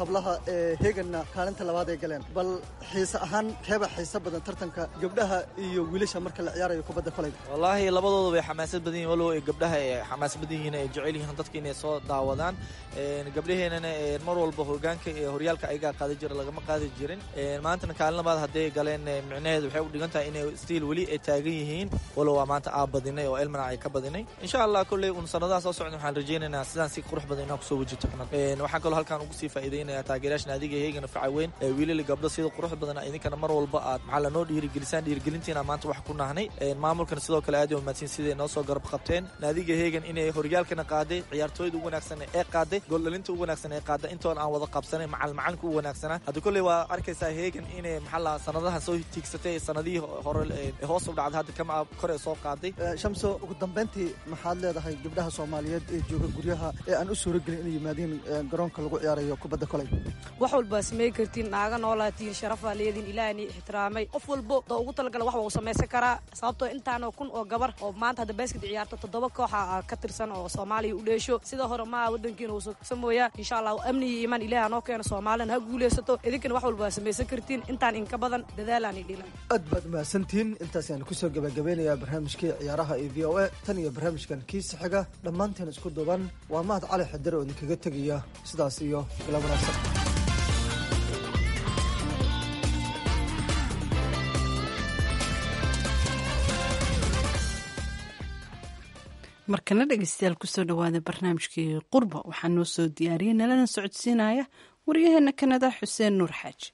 hablaha ee heeganna kaalinta labaad ay galeen bal xiise ahaan keeba xiise badan tartanka gabdhaha iyo wiilasha marka la ciyaarayo kubadda kolayga wallaahi labadooda way xamaasad badan yihin walow gabdhaha ay xamaasad badan yihiin ay jecel yihiin dadka inay soo daawadaan gabdhaheenana mar walba hogaanka ee horyaalka ayagaa qaadi jira lagama qaadi jirin maantana kaalin labaad hadday galeen micnaheedu waxay u dhigan tahay inay stiil weli ay taagan yihiin walow waa maanta aa badinay oo elmana ay ka badinay insha allah kolley un sanadaha soo socda waxaan rajaynaynaa sidaan si qurux badan inaan kusoo wajito waxaan kaloo halkaan ugu sii faa'iidaynaya taageerayaasha naadiga heegana facaweyn ee wiilali gabdho sida qurux badan idinkana mar walba aad maxaa lanoo dhiirigelisaan dhiirigelintiina maanta wax ku nahnay maamulkana sidoo kale aad umaadsin siday noo soo garab qabteen naadiga heegan inay horyaalkana qaaday ciyaartooyda ugu wanaagsan ee qaaday gooldhalinta ugu wanaagsan ee qaaday intoon aan wada qabsanay macal macalinka ugu wanaagsanaa hadda kolley waa arkaysaa heegan inay maxaa la sanadaha soo tiigsatay sanadihii hore hoos u dhacday hadda kama kor ee soo qaaday shamso ugu dambeyntii maxaad leedahay gabdhaha soomaaliyeed ee jooga guryaha ee aan u suuragelin inay yimaadiin garoonka lagu ciyaarayo kubadda koley wax walba samey kartiin naaga noolaatiin sharafaa leediin ilaahni ixtiraamay qof walbo doo ugu talagala wax waa u samaysan karaa sababtoo intaanoo kun oo gabar oo maanta hadda basked ciyaarto toddoba kooxa ka tirsan oo soomaaliya u dheesho sida hore maa wadankiina uu samooyaa insha allah amni iyo imaan ilaah noo keeno soomaalina ha guulaysato idinkana wax walba waa samaysan kartiin intaan inka badan dadaalaan dhilan aad baad mahadsantihiin intaas ayaan kusoo gabagabeynayaa barnaamijkii ciyaaraha iyo v o a tan iyo barnaamijkan kiisa xiga dhammaanteen isku duuban waa mahad cali xidare oo idinkaga tegaya sidaas iyo bila wanaagsan markana dhegeystayaal kusoo dhawaada barnaamijkii qurba waxaa noo soo diyaariyay nalana socodsiinaya waryaheena kanada xuseen nuur xaaji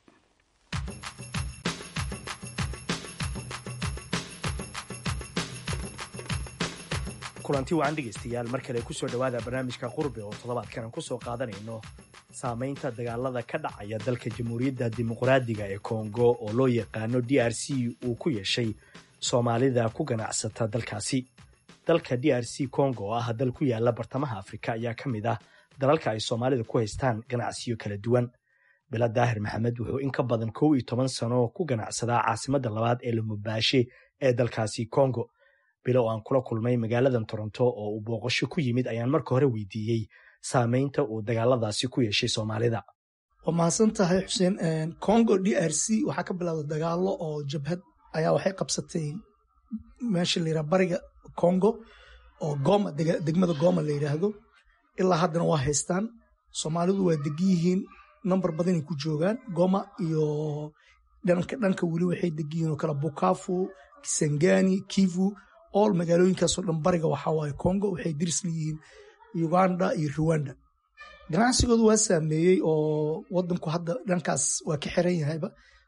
kulanti wacan dhegaystayaal mar kale kusoo dhowaada barnaamijka qurbe oo toddobaadkan aan kusoo qaadanayno saamaynta dagaalada ka dhacaya dalka jamhuuriyadda dimuqraadiga ee kongo oo loo yaqaano d r c uu ku yeeshay soomaalida ku ganacsata dalkaasi dalka d r c congo oo ah dal ku yaala bartamaha afrika ayaa ka mid ah dalalka ay soomaalida ku haystaan ganacsiyo kala duwan bila daahir maxamed wuxuu in ka badan kow iyo toban sano ku ganacsadaa caasimadda labaad ee lamubaashe ee dalkaasi congo bilo oo aan kula kulmay magaaladan toronto oo uu booqasho ku yimid ayaan marka hore weydiiyey saamaynta uu dagaaladaasi ku yeeshay soomaalida waa mahadsan tahay xuseen congo d r c waxaa ka bilowda dagaalo oo jabhad ayaa waxay qabsatay meesha layidhaha bariga congo oo goma degmada goma la yidhaahdo ilaa haddana waa haystaan soomaalidu waa degan yihiin namber badanay ku joogaan goma iyo dhanka dhanka weli waxay degan yihiin oo kale bukafu kisangani kivu all magaalooyinkaasoo dhan bariga waxaa waaye congo waxay diris leeyihiin uganda iyo ruwanda ganacsigoodu waa saameeyey oo wadanku hadda dhankaas waa ka xiran yahayba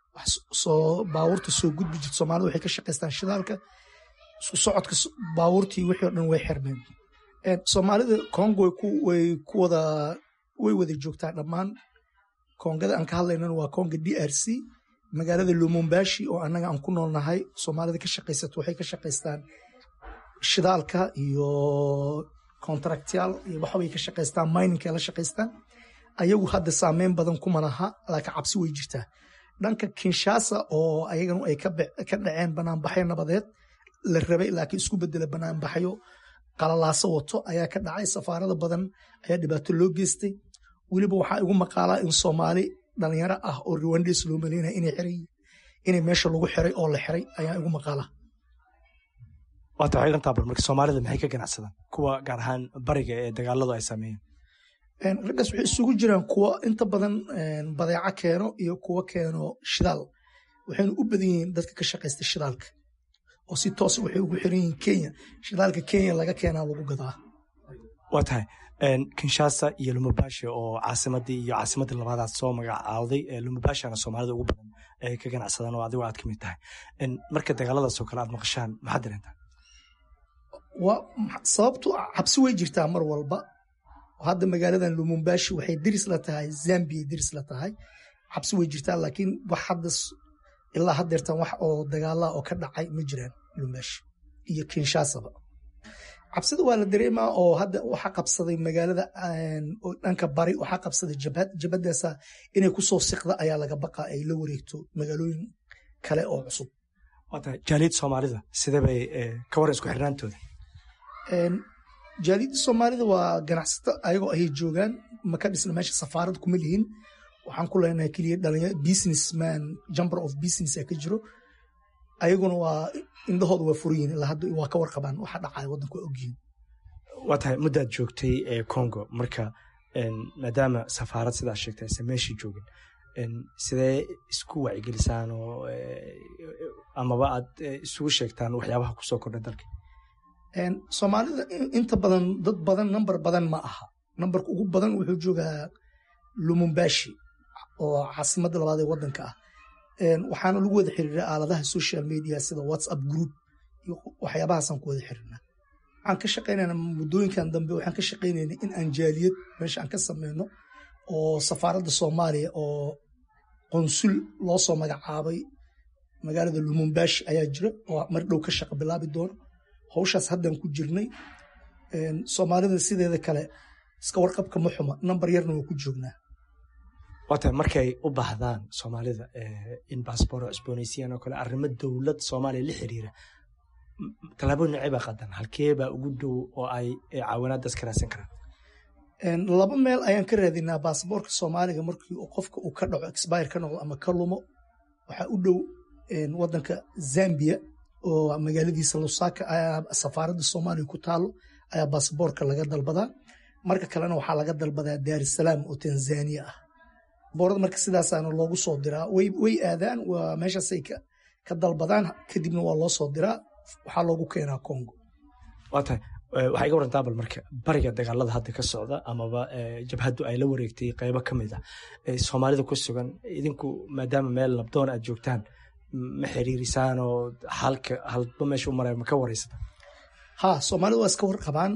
soo baabuurta soo gudbi jirta soomaalida waxay ka shaqaystaan shidaalka isku socodka baabuurtii wixii o dhan way xirmeen soomaalida congo way ku wada way wada joogtaa dhammaan kongada aan ka hadlaynana waa conga d r c magaalada lumumbashi oo annaga aan ku noolnahay soomaalida ka shaqaysato waxay ka shaqaystaan shidaalka iyo contractyaal iyo waxbay ka shaqaystaan miningka la shaqaystaan ayagu hadda saameyn badan kuma laha laakiin cabsi way jirtaa dhanka kinshasa oo ayaganu ay ka dhaceen banaanbaxyo nabadeed la rabay laakiin isku bedela banaanbaxyo qalalaaso wato ayaa ka dhacay safaarada badan ayaa dhibaato loo geystay weliba waxaa igu maqaalaa in soomaali dhalinyaro ah oo ruwandes loo maleynaya inay xiran yihiin inay meesha lagu xiray oo la xiray ayaa igu maqaalaa waata waxay dhantaa bar marka soomaalida maxay ka ganacsadaan kuwa gaar ahaan bariga ee dagaaladu ay sameeyeen raggaas waxay isugu jiraan kuwa inta badan badeeco keeno iyo kuwa keeno shidaal waxayna u badan yihiin dadka ka shaqaysta shidaalka oo si toosa waxay ugu xiran yihiin kenya shidaalka kenya laga keenaa lagu gadaa waa tahay kinshasa iyo lumubashe oo caasimadii iyo caasimadii labaadaad soo magacaawday lumubashana soomaalida ugu badan ay ka ganacsadaan oo adigo aad ka mid tahay marka dagaaladaasoo kale aad maqashaan maxaad dareentaa sababtu cabsi way jirtaa mar walba hadda magaaladan lumumbashi waxay diris la tahay zambia diris la tahay cabsi way jirtaa laakiin wax hadda ilaa haddeertan wax oo dagaala oo ka dhacay ma jiraan lumumbashi iyo kinshasaba cabsida waa la dareemaa oo hadda waxaa qabsaday magaalada dhanka bari waxaa qabsaday jabhad jabhadaasa inay kusoo siqda ayaa laga baqaa ay la wareegto magaalooyin kale oo cusub jaaliyad soomaalida sidee bay ka waran isku xirnaantooda jaaliyadda soomaalida waa ganacsato ayagoo ayay joogaan ma ka dhisna meesha safaarad kuma lihin waxaan ku leenahay keliya dhalinyaro businessman jumper of business ka jiro ayaguna waa indhahooda waa furan yihin ilaa hadda waa ka warqabaan waxa dhacaya waddanka waa ogyihin waa tahay muddaad joogtay ee congo marka maadaama safaarad sidaa sheegtay aysan meeshii joogin sidee isku wacyigelisaan oo amaba aad isugu sheegtaan waxyaabaha kusoo kordha dalka soomaalida inta badan dad badan number badan ma aha numberka ugu badan wuxuu joogaa lumumbashi oo caasimadda labaad ee waddanka ah waxaana lagu wada xiriira aaladaha social media sida whatsapp group iyo waxyaabahaasaan ku wada xiriirnaa waxaan ka shaqaynayna muddooyinkan dambe waxaan ka shaqaynayna in aan jaaliyad meesha aan ka sameyno oo safaaradda soomaaliya oo qonsul loo soo magacaabay magaalada lumumbashi ayaa jira oo mar dhow ka shaqa bilaabi doono hawshaas haddaan ku jirnay soomaalida sideeda kale iska warqabka ma xuma nambar yarna waa ku joognaa waata markay u baahdaan soomaalida in baasboor cusboonaysiiyaan oo kale arrimo dowlad soomaaliya la xiriira tallaabo noocee baa qadan halkee baa ugu dhow oo ay caawinaadaas ka raadsan karaan laba meel ayaan ka raadinaa baasboorka soomaaliga markii qofka uu ka dhaco expire ka noqdo ama ka lumo waxaa u dhow waddanka zambia oo magaaladiisa lusaka ayaa safaaradda soomaaliya ku taalo ayaa baasboorka laga dalbadaa marka kalena waxaa laga dalbadaa daarisalaam oo tanzania ah boorada marka sidaasaana loogu soo diraa way aadaan waa meeshaasay ka dalbadaan kadibna waa loo soo diraa waxaa loogu keenaa congo waa tahay waxaa iga warantaa bal marka bariga dagaalada hadda ka socda amaba jabhaddu ay la wareegtay qaybo ka mid ah soomaalida ku sugan idinku maadaama meel labdoon aad joogtaan ma xiriirisaan oo halka halba meesha u maraya ma ka wareysata ha soomaalida waa iska warqabaan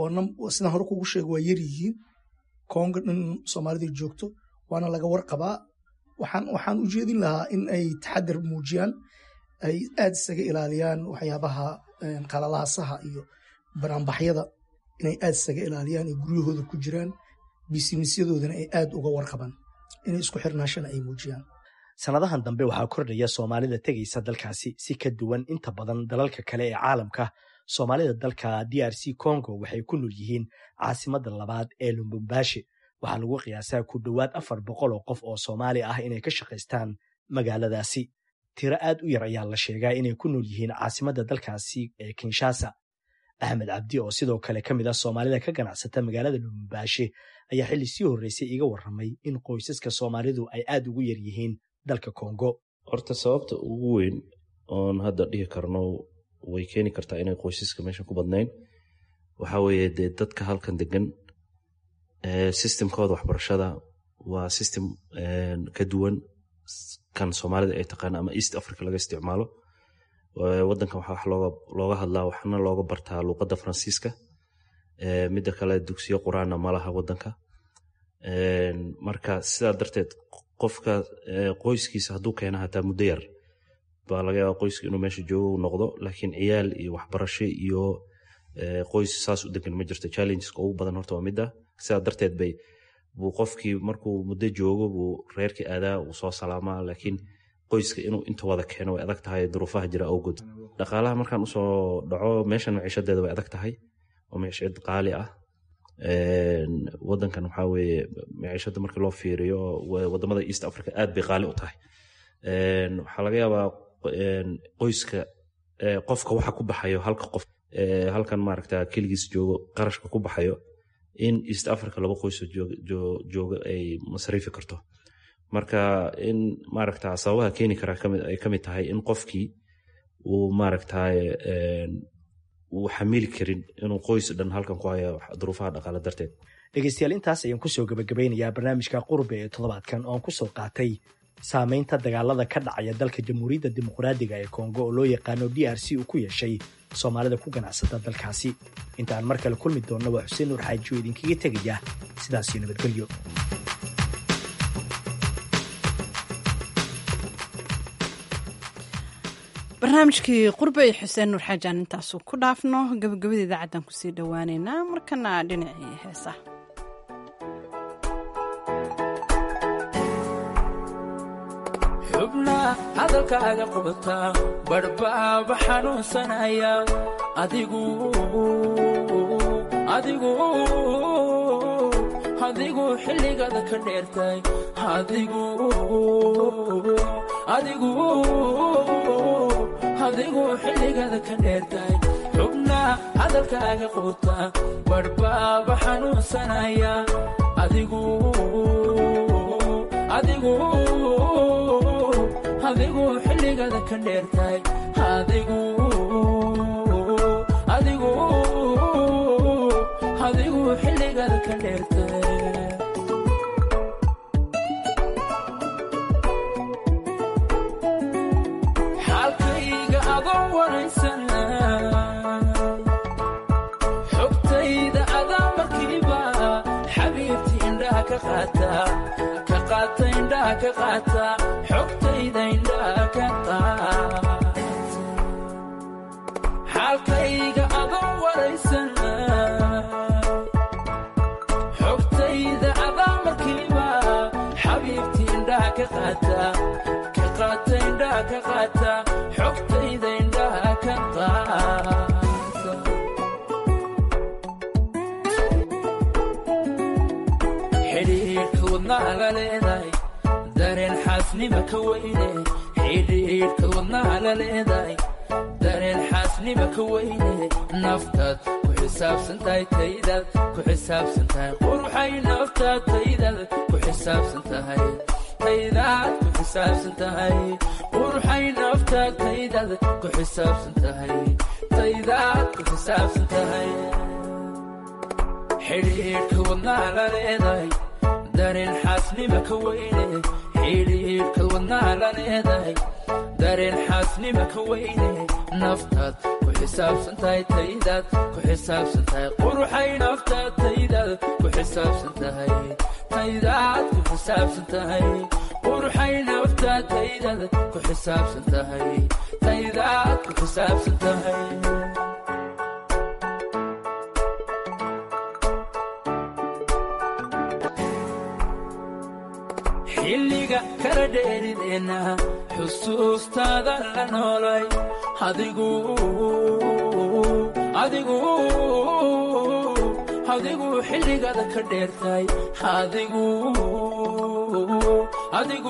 oo sidaan hore kugu sheega waa yar yihiin kongo dhan soomaalida joogto waana laga warqabaa waxaan waxaan u jeedin lahaa in ay taxadar muujiyaan ay aad isaga ilaaliyaan waxyaabaha qalalaasaha iyo banaanbaxyada inay aad isaga ilaaliyaan ay guryahooda ku jiraan bisinisyadoodana ay aad uga warqabaan inay isku xirnaashana ay muujiyaan sannadahan dambe waxaa kordhaya soomaalida tegaysa dalkaasi si ka duwan inta badan dalalka kale ee caalamka soomaalida dalka d r c congo waxay ku nool yihiin caasimadda labaad ee lumbumbashi waxaa lagu qiyaasaa ku dhowaad afar boqol oo qof oo soomaali ah inay ka shaqaystaan magaaladaasi tiro aad u yar ayaa la sheegaa inay ku nool yihiin caasimadda dalkaasi ee kinshasa axmed cabdi oo sidoo kale ka mid ah soomaalida ka ganacsata magaalada lumbumbashi ayaa xilli sii horreysay iga warramay in qoysaska soomaalidu ay aad ugu yar yihiin dalka kongo horta sababta ugu weyn oon hadda dhihi karno way keeni kartaa inay qoysaska meeshan ku badnayn waxaa weeye dee dadka halkan degan systemkooda waxbarashada waa system ka duwan kan soomaalida ay taqaan ama east africa laga isticmaalo wadankan waxaa wax looga hadlaa waxna looga bartaa luuqadda faransiiska midda kale dugsiyo quraana ma laha wadanka marka sidaa darteed qofka qoyskiisa hadduu keena hataa muddo yar baa laga yaaba qoyska inuu meesha joogo noqdo laakiin ciyaal iyo waxbarasho iyo qoys saas u degan ma jirto challengeska ugu badan horta waa midda sidaa darteed bay buu qofkii markuu muddo joogo buu reerkii aadaa uu soo salaamaa laakiin qoyska inuu inta wada keeno way adag tahay duruufaha jira awgood dhaqaalaha markaan usoo dhaco meeshan maciishadeeda way adag tahay oo maciishad qaali ah wadankan waxaa weeye maciishada markii loo fiiriyo wadamada east africa aad bay qaali u tahay waxaa laga yaabaa qoyska qofka waxa ku baxayo halka qof halkan maaragta keligiis joogo qarashka ku baxayo in east africa laba qoysoo jooga ay masriifi karto marka in maaragta sababaha keeni karaa ay kamid tahay in qofkii uu maaragta uu xamili karin inuu qoys dhan halkan ku hayo duruufaha dhaqaale darteed dhegeystayaal intaas ayaan kusoo gabagabeynayaa barnaamijka qurbe ee toddobaadkan oon kusoo qaatay saamaynta dagaalada ka dhacaya dalka jamhuuriyadda dimuqraadiga ee kongo oo loo yaqaano d r c uu ku yeeshay soomaalida ku ganacsata dalkaasi intaan mar kale kulmi doonna waa xuseen nuur xaaji oo idinkaga tegaya sidaasiyo nabadgelyo barnaamijkii qurbe iyo xuseen nuur xaajaan intaasu ku dhaafno gabagabada idaacaddan kusii dhowaaneynaa markana dhinacii heesa xubna hadalkaaga qabataa badhbaaba xanuunsanaya adigu adigu adigu xilligada ka dheertay adigu adigu adigu xilligada ka dheertay xubna hadalkaaga quuta badhbaaba xanuunsanaya adigu adigu adigu xilligada ka dheertay adigu adigu adigu xilligada ka dheertay xaalkayga adoo waraysan xogtayda adaa markiiba xabiibti indhaha ka qaata ka qaata indhaha ka qaata xogtayda indhaha ka qaata xaalkayga adoo waraysan xogtayda adaa markiiba xabiibti indhaha ka qaata ka qaata indhaha ka qaata xogtayda indhaha ka qaata xidhiidhka wadnaha la leedahay dareen xaasnima ka weyne xidhiidhka wadnaha la leedahay dareen xaasnima ka weyne naftaad ku xisaabsan tahay taydaad ku xisaabsan tahay quruxay naftaad taydaad ku xisaabsan tahay taydaad ku xisaabsan tahay quruxay naftaad taydaad ku xisaabsan tahay taydaad ku xisaabsan tahay xidhiidhka wadnaha la leedahay dareen xaasnima ka weyne xidhiidhka wadnaha la leedahay dareen xaasnima ka weyne naftaad ku xisaabsan tahay taydaad ku xisaabsan tahay quruxay naftaad taydaad ku xisaabsan tahay taydaad ku xisaabsan tahay quruxay naftaad taydaad ku xisaabsan tahay taydaad ku xisaabsan tahay xilliga kala dheerideenna xusuustaada la noolay adigu adigu adigu xilligada ka dheertay adigu adigu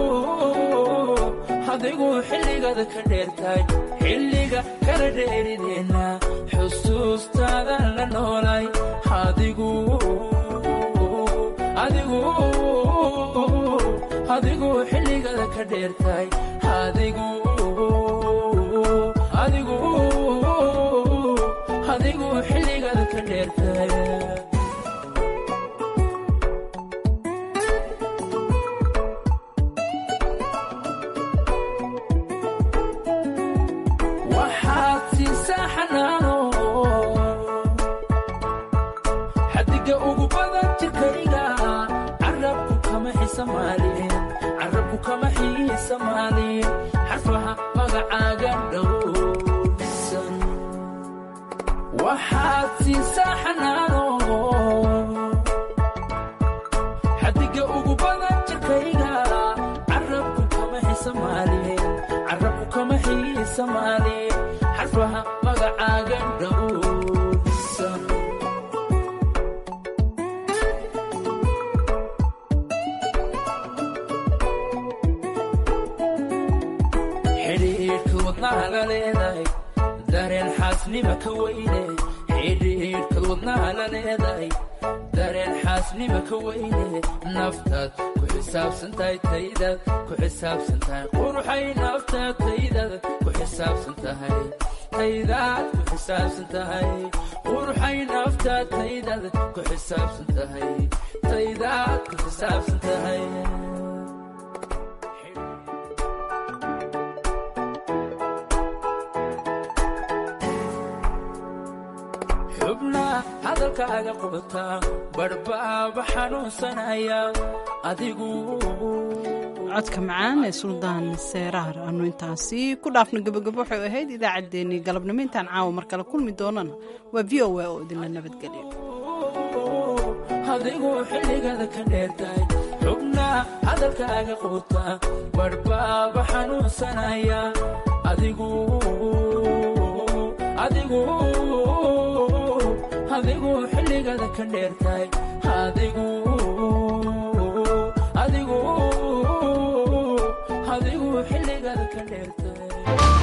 adigu xilligada ka dheertay xilliga kala dheerideenna xusuustaada la noolay adigu adigu adigu xilligada ka dheertay adigu adigu adigu xilligada ka dheertay waxaad siisaa xanaano xadiga ugu badan jirkayga carabku kama xisamaalin carabku kama xiisamaalin xarfaha magacaaga dhowrsan waxaad siisaa xanaano xadiga ugu badan jirkayga carabku kama xisamaalin carabku kama xiisamaalin xarfaha magacaaga dhowrsan xidhiidhka wadnaha la leedahay dareen xaasnima ka weyne xidhiidhka wadnaha la leedahay dareen xaasnima ka weyne naftaad ku xisaabsan tahay taydaad ku xisaabsan tahay quruxay naftaad taydaad ku xisaabsan tahay taydaad ku xisaabsan tahay quruxay naftaad taydaad ku xisaabsan tahay taydaad ku xisaabsan tahay xubna hadalkaaga qubata badhbaaba xanuunsanaya adigu codka macaan ee suldaan seeraar aanu intaasi ku dhaafno gabagabo waxay ahayd idaacaddeenii galabnimo intaan caawa mar kale kulmi doonana waa v o a oo idinla nabadgeliyo adigu xilligada ka dheertay xubna hadalkaaga quuta badhbaaba xanuunsanaya adigu adigu adigu xilligada ka dheertay adigu adigu xilligaad ka dheertay